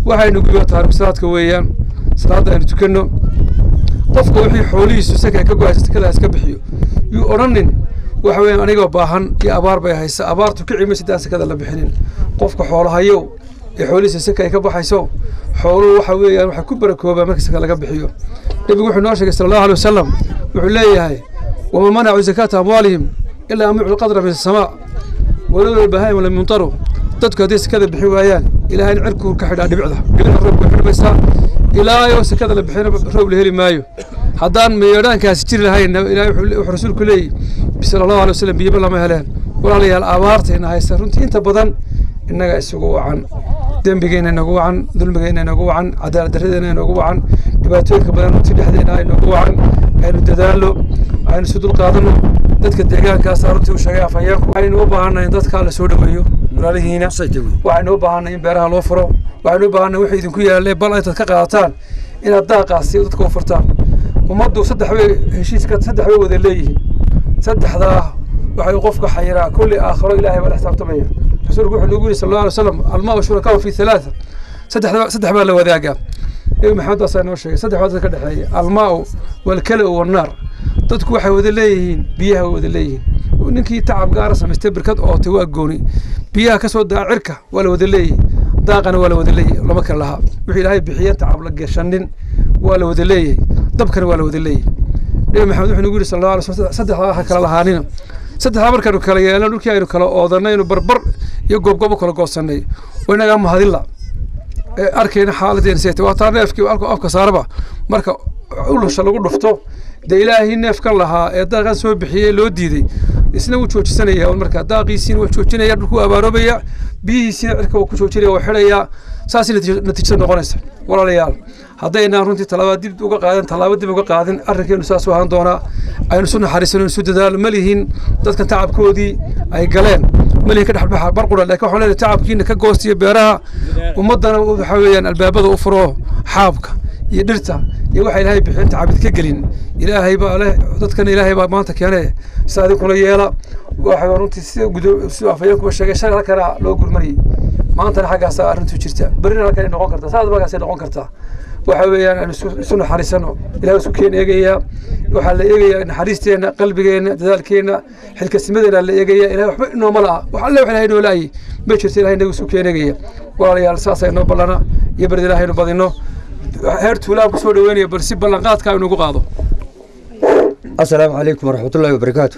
waxaynu guba taariku salaadka weeyaan salaadda aynu tukanno qofka wixii xoolihiisu saka ka go-aysa sakada iska bixiyo yuu odhanin waxa weeyaan anigoo baahan iyo abaar bay haysa abaartu kici maysa daan sakada la bixinin qofka xoolahayow ee xoolihiisa saka ay ka baxayso xooluhu waxa weeyaan waxay ku barakoobaa marka saka laga bixiyo nebigu wuxuu noo sheegay sala allahu alay wasalam wuxuu leeyahay wama manacuu zakaata amwaalihim ilaa an yuclu qadra min asamaa walowla bahaim lam yuntaru dadku hadday sakada bixin waayaan ilaahay cirkuu ka xidhaa dhibicda dhibicda roob bay xidhmaysaa ilaa yoo sakada la bixina roob la heli maayo haddaan meedhaankaasi jiri lahayn ilaahay wuxuu rasuulku leeyahy sala allahu alay wasalam biyaba lama heleen walaalayaal abaartayna haysa runtii inta badan innaga isugu wacan dembigeenna inagu wacan dulmigeenna inagu wacan cadaalad darradeena inagu wacan dhibaatooyinka badan runtii dhexdeena inagu wacan aynu dadaallo aynu isu dulqaadanno dadka deegaankaas runtii u sheegay afhayeenku waxaynu u baahannahay in dadkaa la soo dhoweeyo walaalihiina waxaynu u baahannahay in beeraha loo furo waxaynu u baahannahay wixii idinku yaalle bal intaad ka qaadataan inaad daaqaasi dadka u furtaan ummaddu saddex bay heshiiska saddex bay wada leeyihiin saddexdaa waxay qofka xayiraa kulli aakhiro ilaahay baa la xisaabtamaya rasuulku wuxuu nagu yidhi sal allahu alay wasalam almaa shurakaau fi halaatha saddex saddex baa la wadaagaa nebi maxamed baasaa noo sheegay saddex baa ka dhexeeya almaau walkala wannaar dadku waxay wada leeyihiin biyaha way wada leeyihiin ninkii tacab gaara samaystay birkad ootay waa gooni biyaha ka soo daa cirka waa la wada leeyihi daaqana waa la wada leeyahy lama kala lahaa wixii ilaahay bixiyeen tacab la gashanin waa la wada leeyahay dabkana waa la wada leeyahay nebi maxamed wuxuu nagu yidhi sal allahu alay slam saddexdaa ha kala lahaanina saddexdaa markaanu kala yeelan dhulkii aynu kala oodanaynu barbar iyo goobgoob u kala goosannay waa inagaa mahadilla arkayna xaaladeena seeta waa taa neefkii alku afka saaraba marka ulusha lagu dhufto dee ilaahii neefkan lahaa ee daaqan soo bixiyey loo diiday isna wuu joojisanaya marka daaqiisiina waa joojinaya dhulku abaarobaya biyihiisiina cirka waa ku joojinaya waa xidhayaa saasay natiijada noqonaysa walaalayaal haddaynaan runtii tallaaba dib uga qaadan tallaabo dib uga qaadin arrinkeenu saas u ahaan doonaa aynu isu naxariisano isu dadaalo ma lihin dadkan tacabkoodii ay galeen ma lihin ka dhexbaxa barqura laakiin waxaan leenahay tacabkiina ka goostiyo beeraha ummaddana waxa weeyaan albaabada u furo xaabka iyo dhirta iyo waxa ilaahay bixin tacabid ka gelin ilaahay baa leh dadkana ilaahay baa maanta keenay si adinkuna yeela waxa runtii si gudo si afayeenkuba sheegay shalay halkana loo gurmariyey maantana xaggaasaa arrintu jirta berrina halkan ay noqon kartaa saas markaasay noqon kartaa waxa weeyaan aan isu naxariisano ilaah isku keen eegayaa waxaa la eegayaa naxariisteenna qalbigeenna dadaalkeenna xilkasnimadeena la eegayaa ilahay waxba inooma la'a wax alle wax ilahay inoo la'ayay ma jirto ilahay inagu isku keen eegaya walaalayaal saasa inoo ballana iyo bardi ilahay inu badino heer tuulaan ku soo dhaweynaya bal si ballanqaadka inugu qaado asalaamu calaykum waraxmatullaahi wabarakaatu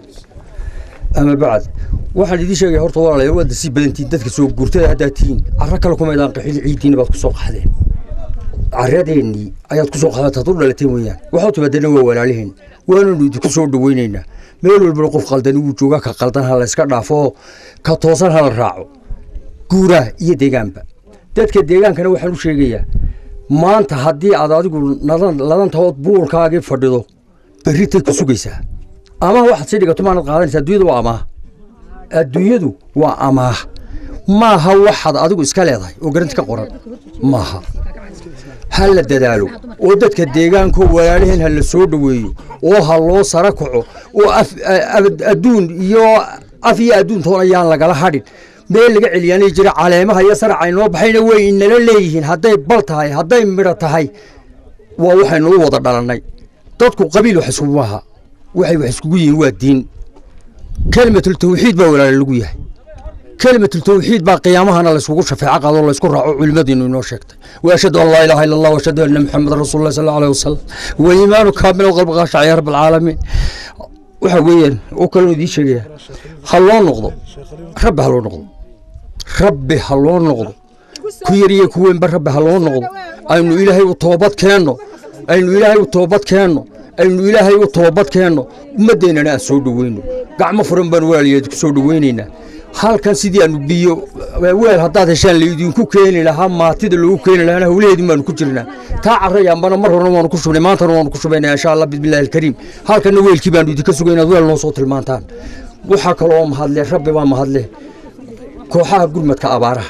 ama bacd waxaan idiin sheegaya horta walaalayaal waad sii badantiin dadka soo guurtada haddaad tihiin carro kale kumaydaan qaxin ciiddiina baad ku soo qaxdeen carradeennii ayaad ku soo qaadaad had u dhalateen weeyaan waxaa timaadana waa walaaliheen waananu idinku soo dhaweynaynaa meel walbana qof qaldani wuu joogaa ka qaldan ha la iska dhaafo ka toosan ha la raaco guuraha iyo deegaanba dadka deegaankana waxaan u sheegayaa maanta haddii aad adigu ladantahood buulkaagii fadhido berritay ku sugaysaa amaah waxaad sii dhigato maanad qaadanaysa adduunyadu waa amaah adduunyadu waa amaah maaha waxaad adigu iska leedahay oo garanti ka qoran maaha ha la dadaalo oo dadka deegaanko walaalaheen ha la soo dhoweeyo oo ha loo sara kaco oo adduun iyo af iyo adduuntoon ayaan lagala hadhin meel laga celiyaanay jira caleemaha iyo saraca inoo baxayna way inala leeyihiin hadday bal tahay hadday midho tahay waa waxaynu u wada dhalannay dadku qabiil wax iskugu aha waxay wax iskugu yihiin waa diin kelimatul tawxiid baa walaala lagu yahay kelimatul tawxiid baa qiyaamahana layskugu shafeeco qaado laysku raaco culimmadiinu inoo sheegtay waashhadu an laa ilaaha illa allah waashhadu anna maxamedan rasuulullahi sal allahu alayhi wasalam waliimaanu kaamil qalbi qaashac ya rabb alcaalamiin waxa weeyaan oo kalenu idiin sheegaya ha loo noqdo rabbi ha loo noqdo rabbi ha loo noqdo ku yar iyo ku weynba rabbi ha loo noqdo aynu ilaahay u toobad keenno aynu ilaahay u toobad keenno aynu ilaahay u toobad keenno ummaddeennana aan soo dhoweyno gacmo furan baan walaaliyeed ku soo dhoweynaynaa halkan sidii aanu biyo weel haddaad heshaan laydinku keeni lahaa maatida loogu keeni lahaana howlaheedin baanu ku jirnaa taa carrayaanbana mar horena waanu ku shubnay maantana waanu ku shubaynaa insha allah bismillahi alkariim halkanna weelkii baanu idinka sugay inaad weel noo soo tilmaantaan waxaa kaloo mahadle rabbi baa mahadle kooxaha gurmadka abaaraha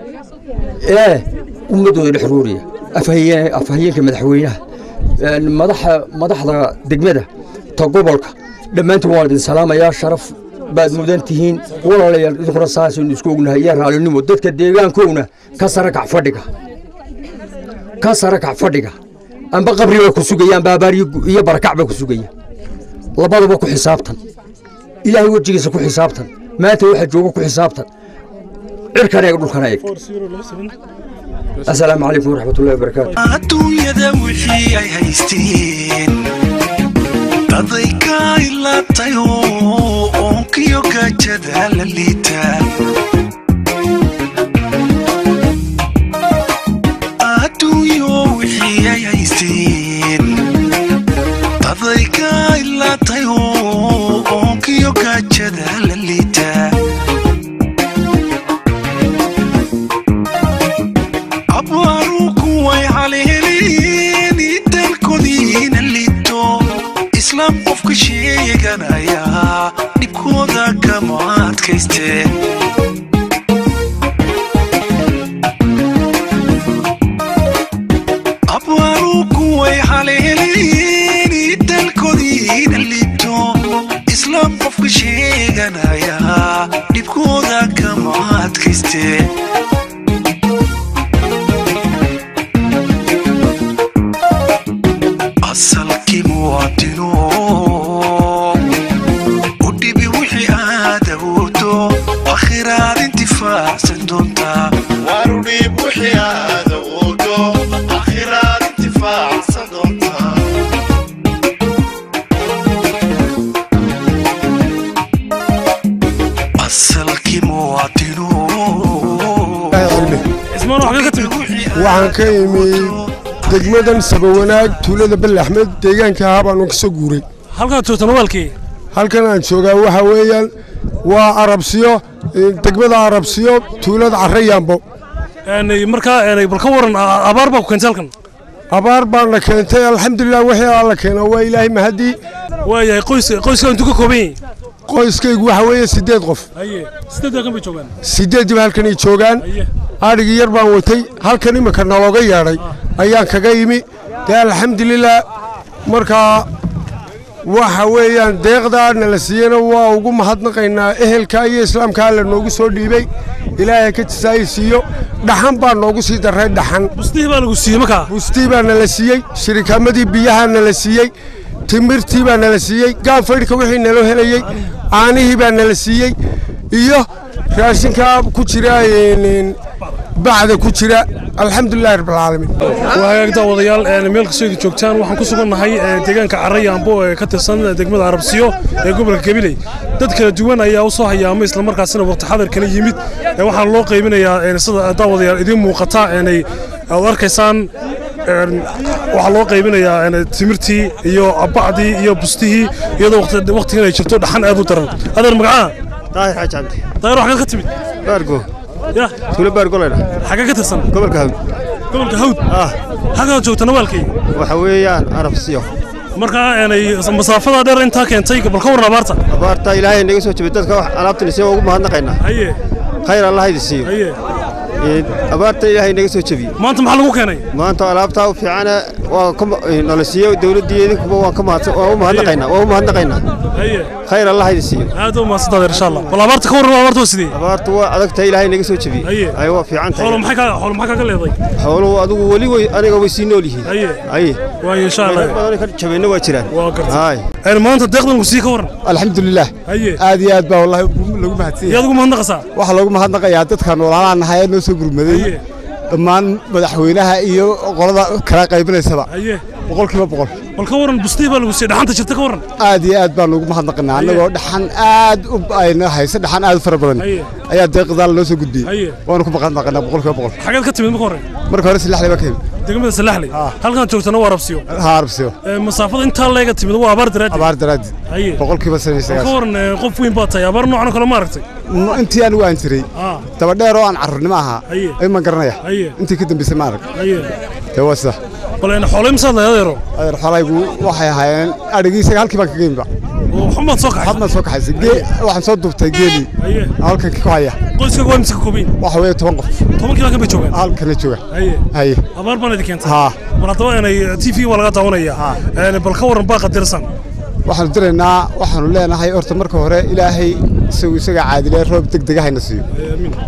ee ummaddooda dhex rooriya afhayeenka madaxweynaha madaxa madaxda degmada ta gobolka dhammaantiin waan idin salaamayaa sharaf baad mudan tihiin walaalayaal idinkuna saasaynu isku ognahay iyo raalinimo dadka deegaankowna ka sara kac fadhiga ka sare kac fadhiga amba qabri baa ku sugaya amba abaar iyo- iyo barakac baa ku sugaya labadaba ku xisaabtan ilaahay wejigiisa ku xisaabtan maanta waxa jooga ku xisaabtan cirkan eeg dhulkan eeg asalaamu calaykum waraxmatullahi wabarakaatu adduunyada wixii ay haysteen daday ka ilaatay oo oonkiyo gaajada la liita adduunyo wixii ay haysteen daday ka ilaatay oo oonkiyo gaajada la liita abwaaru kuway haleeleen dalkoodiina liito islaam qofka sheeganaya dhibkooda kama adkayste abwaaru kuway haleeleen dalkoodiina liito islaam qofka sheeganaya dhibkooda kama adkayste asalkii muwaadino u dhibi wixii aad awoodo akhiraad intifaacsan doontaa waru dhib wixii aad awoodo akhiraad intifaacsan doontaa asalkii muwaadino waxaan ka imi degmadan sabawanaag tuulada belle axmed deegaanka ahaa baanu ka soo guuray halkaad joogtaan walkii halkan aan joogaa waxa weeyaan waa arabsiyo eh, degmada arabsiyo tuulada carrayaambo markaa een, bal ka waran a- abaar baa ku keentay halkan abaar baana keentay alxamdulilah wixii alla keena waa ilaahay mahadii waayahay qoys qoyska intuu ka kooban yahay qoyskaygu waxa weeye siddeed qof haye sideed halkan bay joogaan siddeediba halkanay joogaan adhigii yar baan watay halkan iminka nalooga yeedhay ayaan kaga yimi dee alxamdulilah markaa waxa weeyaan deeqdaa nala siiyena waa ugu mahadnaqaynaa ehelka iyo islaamka alla noogu soo dhiibay ilaahay ka jisaayi siiyo dhaxan baa noogu sii darray dhaxan bustihii baa lagu siiyey markaa bustii baa nala siiyey shirikaamadii biyahaa nala siiyey timirtii baa nala siiyey gaanfaydhka wixii naloo helayey caanihii baa nala siiyey iyo raashinkaa ku jira een, bacda ku jira alxamdulilahi rabbilcaalamiin waa hagaag daawadayaal een, meel kastoo idin joogtaan waxaan ku sugannahay ee, deegaanka carrayaambo ee ka tirsan degmada arabsiyo ee gobolka gabiley dad kala duwan ayaa u soo hayaamay islamarkaasina waqti xadarkana yimid ee waxaa loo qaybinayaa een, sida daawadayaal idiin muuqata eenay aad arkaysaan een, waxaa loo qaybinayaa een, timirtii iyo bacdii iyo bustihii iyadoo waqti- waqtigan ay jirto dhaxan aad u daran adeer magacaa daahir xaaji cabdi daayar waxaad ka timid baargo ya tuulo baargo laydha xagee ka tirsan gobolka hawd gobolka hawd ah halkaad joogtana waalkii waxa weeyaan arabsiyo markaa eenay masaafada dheer intaa keentay bal ka waran abaarta abaarta ilaahay naga soo jabay dadka wax alaabtan isiyo ugu mahadnaqaynaa haye khayr allah idin siiyo haye Ee, abaarta ilaahay naga soo jabiyey maanta maxaa lagu keenay maanta alaabtaa u fiicana waa ka ma- ee, nala siiyo dawladdii idinkuba waan ka mahadsan waan u mahadnaqaynaa waan u mahadnaqaynaa haye khayr allah idin siiyo aad u mahadsantahay insha allah bal abaarta ka waran abaarta waa sidee abaartu waa adagtahay ilaahay naga soo jabiyey Haye. ay waa fiican xoolo tahay maxay ka xoolo maxaa kaga leeday xooluhu adigu weli way aniga way sii nool yihiin haye haye waayo insha allah Dad badan ka jabeenna waa jiraan waa gartay haay een maanta deeqdan ku sii ka waran alxamdulilah haye aad iyo aad baa wallahi lagu mahadsan yaad ugu mahadnaqaysaa waxaa loogu mahadnaqayaa dadkan walaalaha nahay ee noo soo gurmaday haye dhammaan madaxweynaha iyo qolada kala qaybinaysaba haye boqolkiiba boqol bal ka waran bustihii baa lagu siiyey dhaxanta jirta ka waran aad iyo aad baan ugu mahadnaqanaa annagoo dhaxan aad u ayna haysa dhaxan aad u fara badan Haye. ayaa deeqdaal noo soo gudbiyey Haye. waanu ku mahadnaqanaa boqolkiiba boqol xageed ka timid marka hore marka hore silaxley baa ka yimid degmada salaxley halkan joogtana waa rabsiyo ha arbsiyo Ee, masaafada intaa leega timid waa abaar daraaddeed abaar daraaddi haye boqolkiiba shan iyo bal ka sagaashan waran ee, qof weyn baa tahay abaar noocan oo kale ma aragtay M- intii anigu aan jiray Ah. dabadheer oo aan carruurnimo ahaa Haye. ayman garanaya Haye. intii ka dambaysay ma arag haye dee waa sida bal een xoolo imsaad lahayd adeero adeer xolaygu waxay ahaayeen adhigii isaga halkii baan kaga yimid ba oo xamaad soo kaxay xabmaan soo kaxaysay gee waxaan soo duubtay geelii haye halkan ku haya qoyskaga waa imisa ka koobayn waxa weeye toban qof tobankii halkan bay joogaan halkana jooga haye haye abaar baan idin keentay haa bal haddaba inay t v waa laga daawanayaa Een, bal ka waran baa qadirsan waxaanu diraynaa waxaanu leenahay horta marka hore ilaahay isagu isaga caadilee roob deg dega hayna siiyo amiin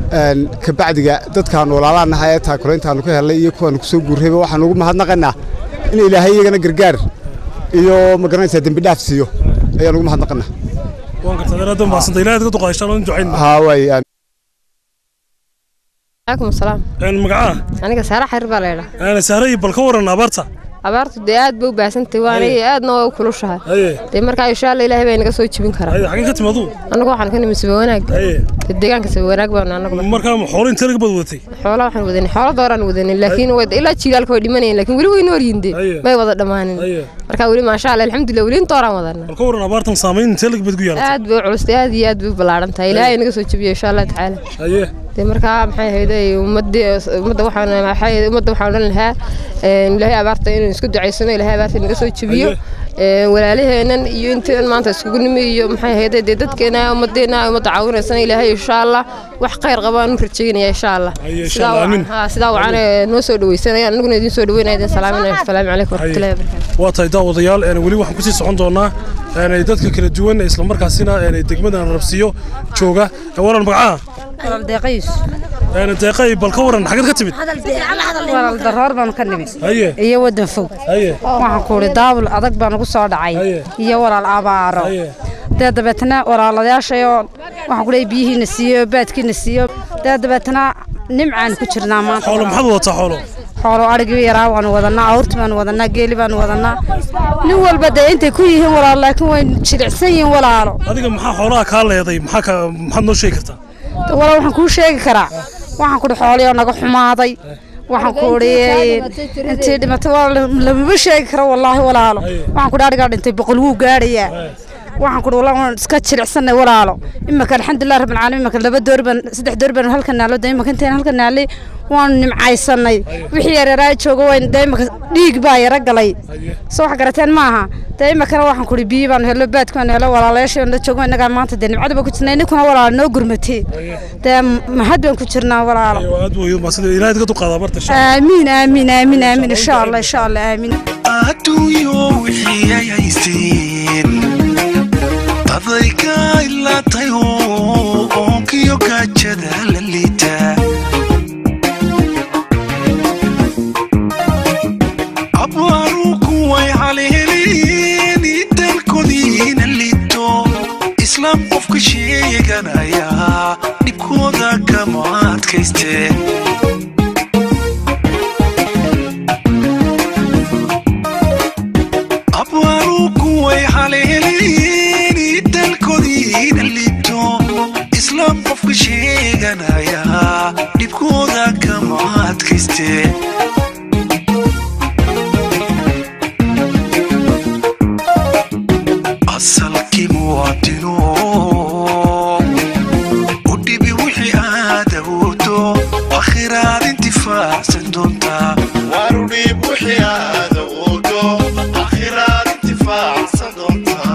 kabacdiga dadkaan walaalaanahay ee taakulayntaanu ka helnay iyo kuwaanu kusoo guurrayba waxaan ugu mahadnaqaynaa in ilaahay iyagana gargaar iyo ma garanaysaa dembi dhaaf siiyo ayaan ugu mahadnaqaynaa waan gartaa aad u mahadsantahay ilaahay ka duqaa insha Allah in ducayn haa waay عليكم السلام een magaca aniga saara xarir baa leeyahay aan saaray bal ka waran abaarta abaartu dee aad bay u baahsantay waana aadna waa u kulushahay haye dee markaa insha Allah ilaahay baa inaga soo jibin karaa haye xagee ka timadu anagu waxaan ka nimid saba wanaag haye dee deegaanka saba wanaag baan anagu markaa xoolo intee laga bad wadatay xoolo waxaan wadanay xoolo dooraan wadanay laakiin way ilaa jiilaalka way dhimanayeen laakiin weli way noor yinde may wada dhamaanin markaa weli maasha Allah alxamdulillah weli dooraan wadanaa bal ka waran abaartan saameyn intee laga bad ku yeelatay aad bay u culustay aad iyo aad bay u ballaaran tahay ilaahay inaga soo jibiyo insha Allah tacaala haye dee markaa maxay ahayd ummadii ummadda waxaan maxay ummadda waxaan odhan lahaa ilaahay abaarta inuu isku ducaysano ilaahay abaarta inaga soo jebiyo walaalaheenan iyo intaan maanta iskugu nimi iyo maxay ahayd dee dadkeena ummadeena ummadda caawinaysana ilaahay insha allah wax khayr qabaan u rajaynaya insha allah sidaa wacan noo soo dhawaysanaya aniguna idin soo dhaweynaya idin salaaminaya asalaamu calaykum waraxmatullahi wabarakaatu waa tahay daawadayaal weli waxaan kusii socon doonaa dadka kala duwan islamarkaasina degmadan rabsiyo jooga waran magacaha deeqays deeqay bal ka waran xageed ka timid walaal daroor baan ka nimid haye iyo wadan fog haye waxaan ku uri daabul adag baan ugu soo dhacay iyo walaal abaaro dee dabeetana walaalayaashayoo waxaan ku leeyahay biyihiina siiyo baadkiina siiyo dee dabeetana nimcaan ku jirnaa maanta xoolo maxaad wadataa xoolo xoolo adhigii yaraa waanu wadanaa awrti baanu wadanaa geeli baanu wadanaa nin walba dee intay ku yihiin walaalo laakiin way jilicsan yihiin walaalo adiga maxaa xoolaha kaa leeday maxaa ka maxaad noo sheegi kartaa walaal waxaan kuu sheegi karaa waxaan ku xooliyoo naga xumaaday waxaan ku uri intii dhimatay waa lamaba sheegi karo wallaahi walaalo waxaan ku adhigaa dhintay boqol wuu gaadhayaa waxaan ku walaal waan iska jilicsanay walaalo imaka alxamdulilah rabbil caalamiin imaka laba door baan saddex door baan halka naalo de imaka intaan halka naalay waanu nimcaysanay wixii yareeraa jooga wayn de imaka dhiig baa yara galay soo wax garateen maaha dee imakana waxaan kuri biyo baanu hello baadka baanu hello walaalayaasha la joogo innagaa maanta dee nimcada baa ku jirnay ninkuna walaalo noo gurmatee dee mahad baan ku jirnaa walaalo aamiin aamiin aamiin aamiin insha allah insha allah aamiin adduunyo wixii ay haysteen daday ka ilaatay oo oonkiyo gaajada la liita abwaaru kuway haleeleen dalkoodiina liito islaam qofka sheeganaya dhibkooda kama adkaysteen abwaaru kuway haleeleen dalkoodiina liito islaam qofka sheeganaya dhibkooda kama adkaysteen asalkii muwaadino u dhibi wixii aad awoodo akhiraad intifaacsan doontaa waru dhib wixii aad awoodo akhiraad intifaacsan doontaa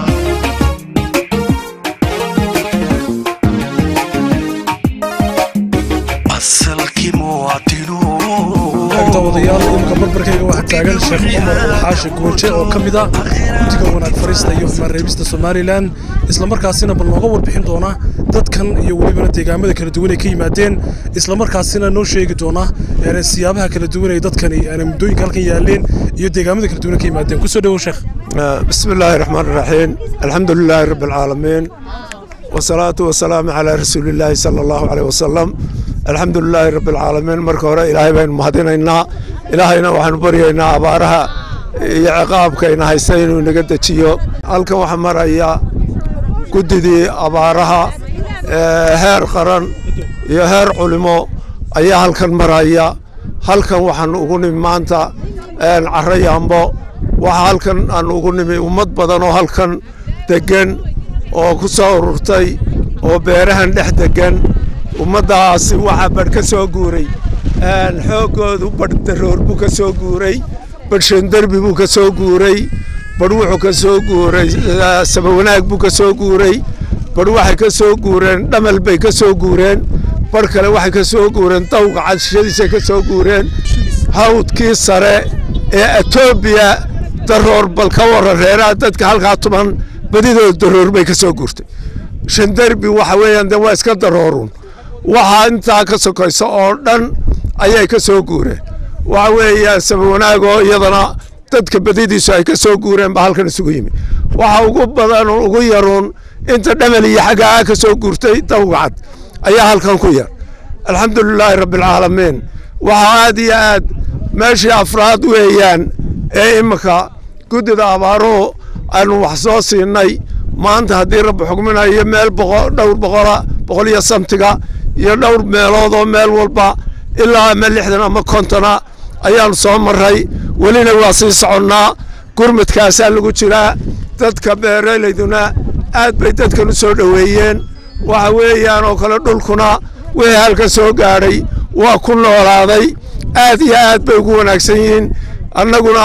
asalkii muwaadino daawadayaal imika barbarkayga waxaa taagan sheekh cumar xaashi goonje oo ka mid ah guddiga wanaag fariista iyo xumaan reebista somalilan islamarkaasina bal nooga warbixin doona dadkan iyo welibana deegaamada kala duwan ay ka yimaadeen islamarkaasina noo sheegi doona siyaabaha kala duwan ay dadkani muddooyinka halkan yaaleen iyo deegaamada kala duwan ay ka yimaadeen kusoo dhowow sheekh بسم الله الرحمن الرحيم الحمد لله رب العالمين والصلاة والسلام على رسول الله صلى الله عليه وسلم الحمد لله رب العالمين marka hore ilaahay baynu mahadinaynaa ilaahayna waxaanu baryaynaa abaaraha iyo ciqaabkayna haysta inuu inaga dejiyo halkan waxaa maraya guddidii abaaraha heer qaran iyo heer culimo ayaa halkan maraya halkan waxaan ugu nimi maanta carro yaambo waxaa halkan aan ugu nimi ummad badan oo halkan deggan oo ku soo ururtay oo beerahan dhex deggan ummaddaasi waxaa badh ka soo guuray xooggoodu badh daroor buu ka soo guuray badh shandarbi buu ka soo guuray badh wuxuu ka soo guuray sabawanaag buu ka soo guuray badh waxay ka soo guureen dhamal bay ka soo guureen badh kale waxay ka soo guureen dawga cadshadiisay ka soo guureen hawdkii sare ee etoobiya daroor bal ka warran reeraha dadka halkaa tuban badidooda daroor bay ka soo guurtay shandarbi waxa weeyaan de waa iska daroorun waxaa intaa ka sokaysa oo dhan ayay ka soo guureen waxa weeyaan saba wanaagoo iyadana dadka badidiisu ay ka soo guureen baa halkan isugu yimi waxa ugu badan ugu yaruun inta dhamel iyo xaggaa ka soo guurtay dawgacad ayaa halkan ku yar alxamdulilaahi rabbialcaalamiin waxaa aad iyo aad meeshii afraad weeyaan ee imika guddida abaaruhu aanu wax soo siinay maanta haddii rabbi xugminayo meel dhowr boqola boqol iyo samtiga iyo dhowr meelood oo meel walba ilaa ama lixdan ama kontona ayaanu soo maray welina waa sii soconnaa gurmadkaasaa lagu jiraa dadka beeralayduna aad bay dadkan u soo dhoweeyeen waxa weeyaan oo kale dhulkuna wixii halka soo gaadhay waa ku noolaaday aad iyo aad bay ugu wanaagsan yihiin annaguna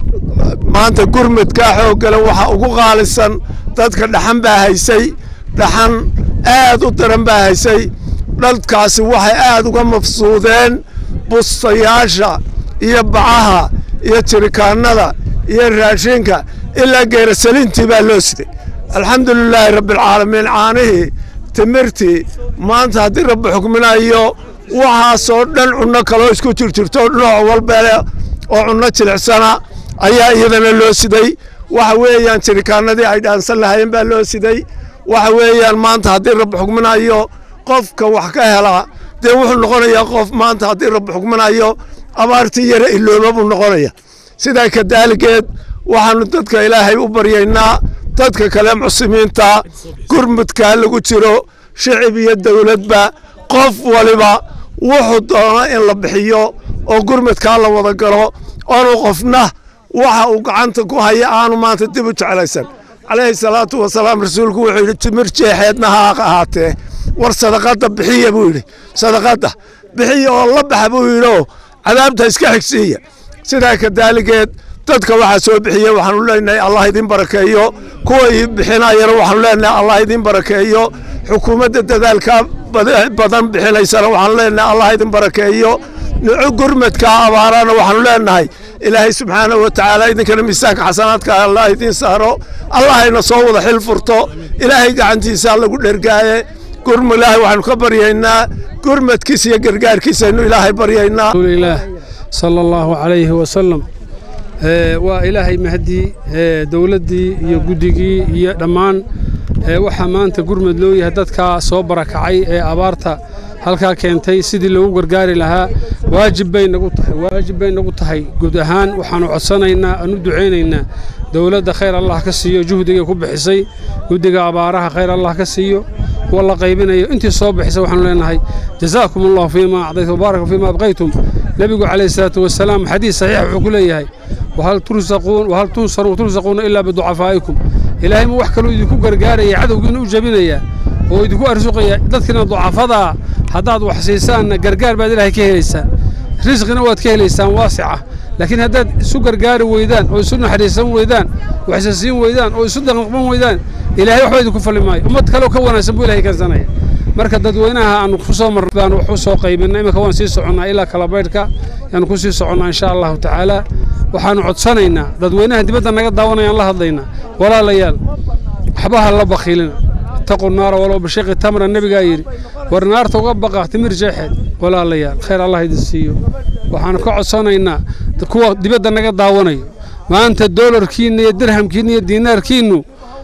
maanta gurmadkaa xooggale waxa ugu qaalisan dadka dhaxan baa haysay dhaxan aad u daran baa haysay dhalkaasi waxay aad uga mafsuudeen bustayaasha iyo bacaha iyo jirikaanada iyo raashinka ilaa geerasalintii baa loo siday alxamdulilaahi rabbialcaalamiin caanihii timirtii maanta haddii rabbi xukminayo waxaasoo dhan cunno kaloo isku jirjirto nooc walbale oo cunno jilicsana ayaa iyadana loo siday waxa weeyaan jirikaanadii ay dhaansan lahaayeen baa loo siday waxa weeyaan maanta haddii rabbi xukminayo qofka wax ka helaa dee wuxuu noqonayaa qof maanta haddii rabbi xukminayo abaartii yara ilooba buu noqonaya sidaa kadaaligeed waxaanu dadka ilaahay u baryaynaa dadka kale muslimiinta gurmudkaa lagu jiro shicib iyo dowladba qof waliba wuxuu doono in la bixiyo oo gurmudkaa la wada galo oonu qofna waxa uu gacanta ku haya aanu maanta dib u jeclaysan calayhi salaatu wasalaam rasuulku wuxuu yidhi timir jeexeedna ha ahaatee war sadaqadda bixiya buu yidhi sadaqadda bixiya oo la baxa buu yidhio cadaabta iska xigsiiya sidaa kadaaligeed dadka waxaa soo bixiya waxaanu leenahay allah idin barakeeyo kuwa ii bixinayana waxaanu leenahay allah idin barakeeyo xukuumadda dadaalka badan bixinaysana waxaanu leenahay allah idin barakeeyo nico gurmadka abaarana waxaanu leenahay ilaahay subxaanahu wa tacaala idinkana miisaanka xasanaadka allah idin saaro allahayna soo wada xil furto ilaahay gacantiisa lagu dhergaaye gurma ilaahay waxaanu ka baryaynaa gurmadkiisa iyo gargaarkiisa aynu ilaahay baryaynaa sala allahu calayhi wasalam waa ilaahay mahadii dowladdii iyo guddigii iyo dhammaan waxaa maanta gurmad loo yahay dadkaa soo barakacay ee abaarta halkaa keentay sidii loogu gargaari lahaa waajib bay nagu tahay waajib bay nagu tahay guud ahaan waxaanu codsanaynaa aanu ducaynaynaa dowladda khayr allah ka siiyo juhdigay ku bixisay guddiga abaaraha khayr allah ka siiyo kuwa la qaybinayo intii soo bixisay waxaanu leenahay jazaakum allahu fiima acdaytum wabaaraka fiima abqaytum nebigu calayhi salaatu wasalaam xadiis saxiix wuxuu ku leeyahay wahal tursaquun wahal tunsaruun tursaquuna ilaa biducafaa'ikum ilaahay ma wax kaluu idinku gargaaraya cadowgiina u jabinaya oo idinku arsuqaya dadkiina ducafadaa haddaad wax siisaanna gargaar baad ilaahay ka helaysaan risqina waad ka helaysaan waasica laakiin haddaad isu gargaari weydaan oo isu naxariisan weydaan waxisa siin weydaan oo isu daqaqban weydaan ilaahay waxba idinku falli maayo ummad kaleo ka wanaagsan buu ilahay keensanaya marka dadweynaha aanu ku soo marnay baan wax u soo qaybinay imika waan sii soconnaa ilaa kalabaydhka yaanu ku sii soconnaa insha allahu tacaala waxaanu codsanaynaa dadweynaha dibadda naga daawanayaan la hadlaynaa walaalayaal waxbaha la bakhiilina ittaqu naara walow bishiqi tamra nebigaa yidhi war naarta uga baqa timir jeexeed walaalayaal khayr allah idin siiyo waxaanu ka codsanaynaa kuwa dibadda naga daawanayo maanta doolarkiinna iyo dirhamkiinna iyo diinaarkiinnu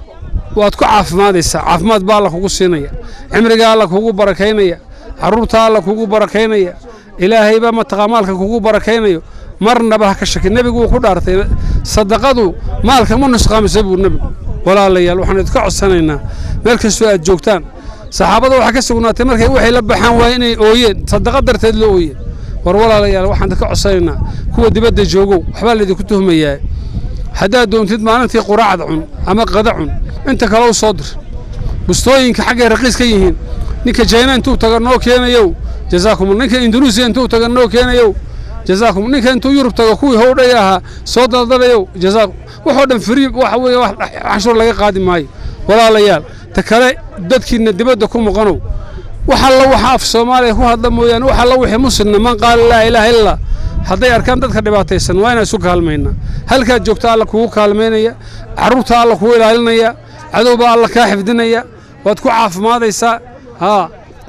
waad ku caafimaadaysaa caafimaad baa alla kugu siinaya cimriga alla kugu barakaynaya carruurta alla kugu barakaynaya ilaahaybaa mataqaa maalka kugu barakaynayo marnaba ha ka shaki nebigu wuu ku dhaartay sadaqadu maalka ma nusqaamisa buu nebigu walaalayaal waxaan idinka codsanaynaa meel kastoo aad joogtaan saxaabada waxaa ka sugnaatay markay waxay la baxaan waa inay ooyeen sadaqa darteed la ooyeen war walaalayaal waxaan idinka codsanaynaa kuwa dibadda joogow waxbaa laydinku tuhmayaa haddaad doontid maalintii quraacda cun ama qada cun inta kale u soo dir bustooyinka xaggay raqiis ka yihiin ninka jayna intuu taga noo keenayow jazaakum ninka indunuusiya intuu taga noo keenayow jazaakum ninka intuu yurub tago kuwii howdhay ahaa soo daldalayow jazaakum waxoo dhan firi waxa weeye wax canshuur laga qaadi maayo walaalayaal ta kale dadkiina dibadda ku maqanow wax alla waxa af soomaaliya ku hadla mooyaane wax alla wixii muslimna man qaala laa ilaaha illallah hadday arkaan dadka dhibaataysan waa inaan isu kaalmaynaa halkaad joogta alla kugu kaalmaynaya carruurta alla kugu ilaalinaya cadowbaa alla kaa xifdinaya waad ku caafimaadaysaa haa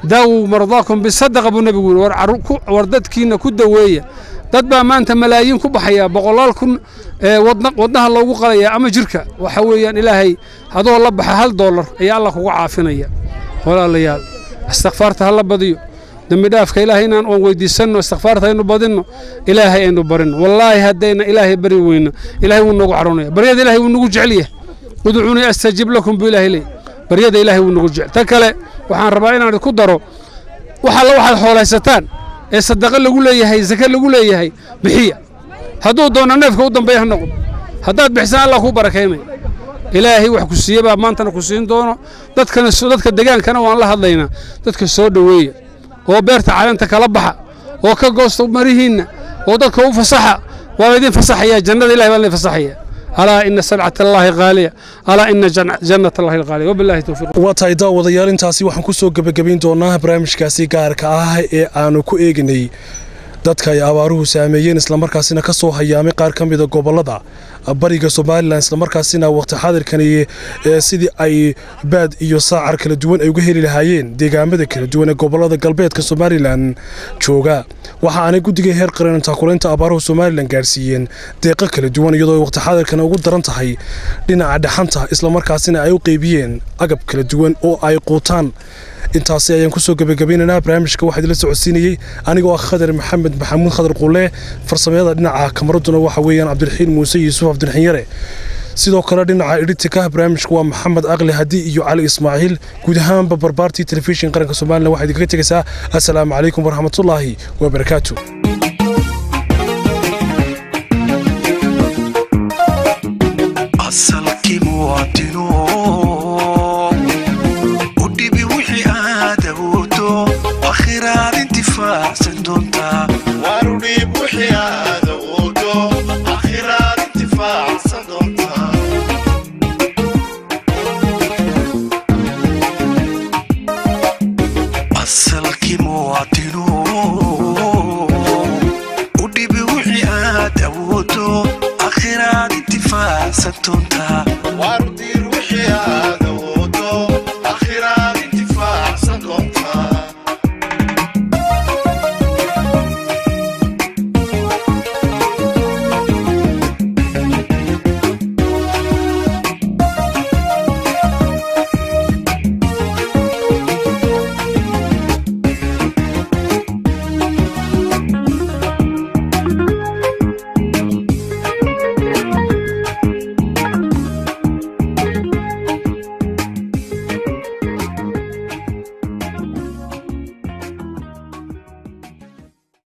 daawuu mardaakum bisadaqa buu nebigu yidhi war carru- ku- war dadkiinna ku daweeya dad baa maanta malaayiin ku baxaya boqolaal kun ee wadna- wadnaha loogu qalaya ama jirka waxa weeyaan ilaahay hadoo la baxa hal doolar ayaa allah kuga caafinaya walaalayaal istikfaarta ha la badiyo dembi dhaafka ilaahay inaan oon weydiisanno istikfaarta aynu badinno ilaahay aynu barinno wallaahi haddayna ilaahay bari weyno ilaahay wuu noogu caroonaya baryada ilaahay wuu nagu jecel yahay udcuunii astajib lakum buu ilaahay leeyahy baryada ilaahay wuu nagu jecel ta kale waxaan rabaa inaan ku daro wax alla waxaad xooleysataan ee sadaqo lagu leeyahay sake lagu leeyahay bixiya hadduu doono neefka u dambeeya ha noqdo haddaad bixisaan allah kuu barakaynaya ilaahay wax ku siiye baa maantana ku siin doono dadkana dadka degaankana waan la hadlaynaa dadka soo dhoweeya oo beerta caleenta kala baxa oo ka goosta marihiinna oo dadka u fasaxa waa laydin fasaxaya jannada ilahay baa laydin fasaxaya alaa ina sabcat allaahi qaaliya alaa ina jan- jannat allahi qaaliya wabilaahi towfiiq waa tahay daawadayaal intaasi waxaan ku soo gebagabayn doonaa barnaamijkaasi gaarka ah ee aanu ku eegnay dadka ay abaaruhu saameeyeen islamarkaasina ka soo hayaamay qaar ka mida gobollada bariga somalilan islamarkaasina waqti xaadirkani ee sidii ay baad iyo saacar kala duwan ay uga heli lahaayeen deegaamada kala duwan ee gobollada galbeedka somalilan jooga waxa aanay guddiga heer qaran taakulaynta abaaruhu somalilan gaarsiiyeen deeqo kala duwan iyadoo ay waqti xaadirkana ugu daran tahay dhinaca dhaxanta islamarkaasina ay u qeybiyeen agab kala duwan oo ay quutaan intaasi ayaan kusoo gebagabaynaynaa barnaamijka waxaa idila socodsiinayey anigoo ah khadar maxamed maxamuud khadar qulle farsamayada dhinaca kamaraduna waxa weeyaan cabdiraxiin muuse yuusuf cabdiraxiin yare sidoo kale dhinaca editika barnaamijka waa maxamed aqli hadi iyo cali ismaaciil guud ahaanba barbaartii telefishin qaranka somalilan waxaa idinkaga tegaysaa assalaamu calaykum waraxmatullaahi wabarakaatu asalkii muwaadino u dhibi wixii aad awoodo akhiraad intifaacsan doontaa waanu dhiib wixii aad awoodo akhiraad intifaacsan doontaa asalkii muwaadino u dhibi wixii aad awoodo akhiraad intifaacsan doontaa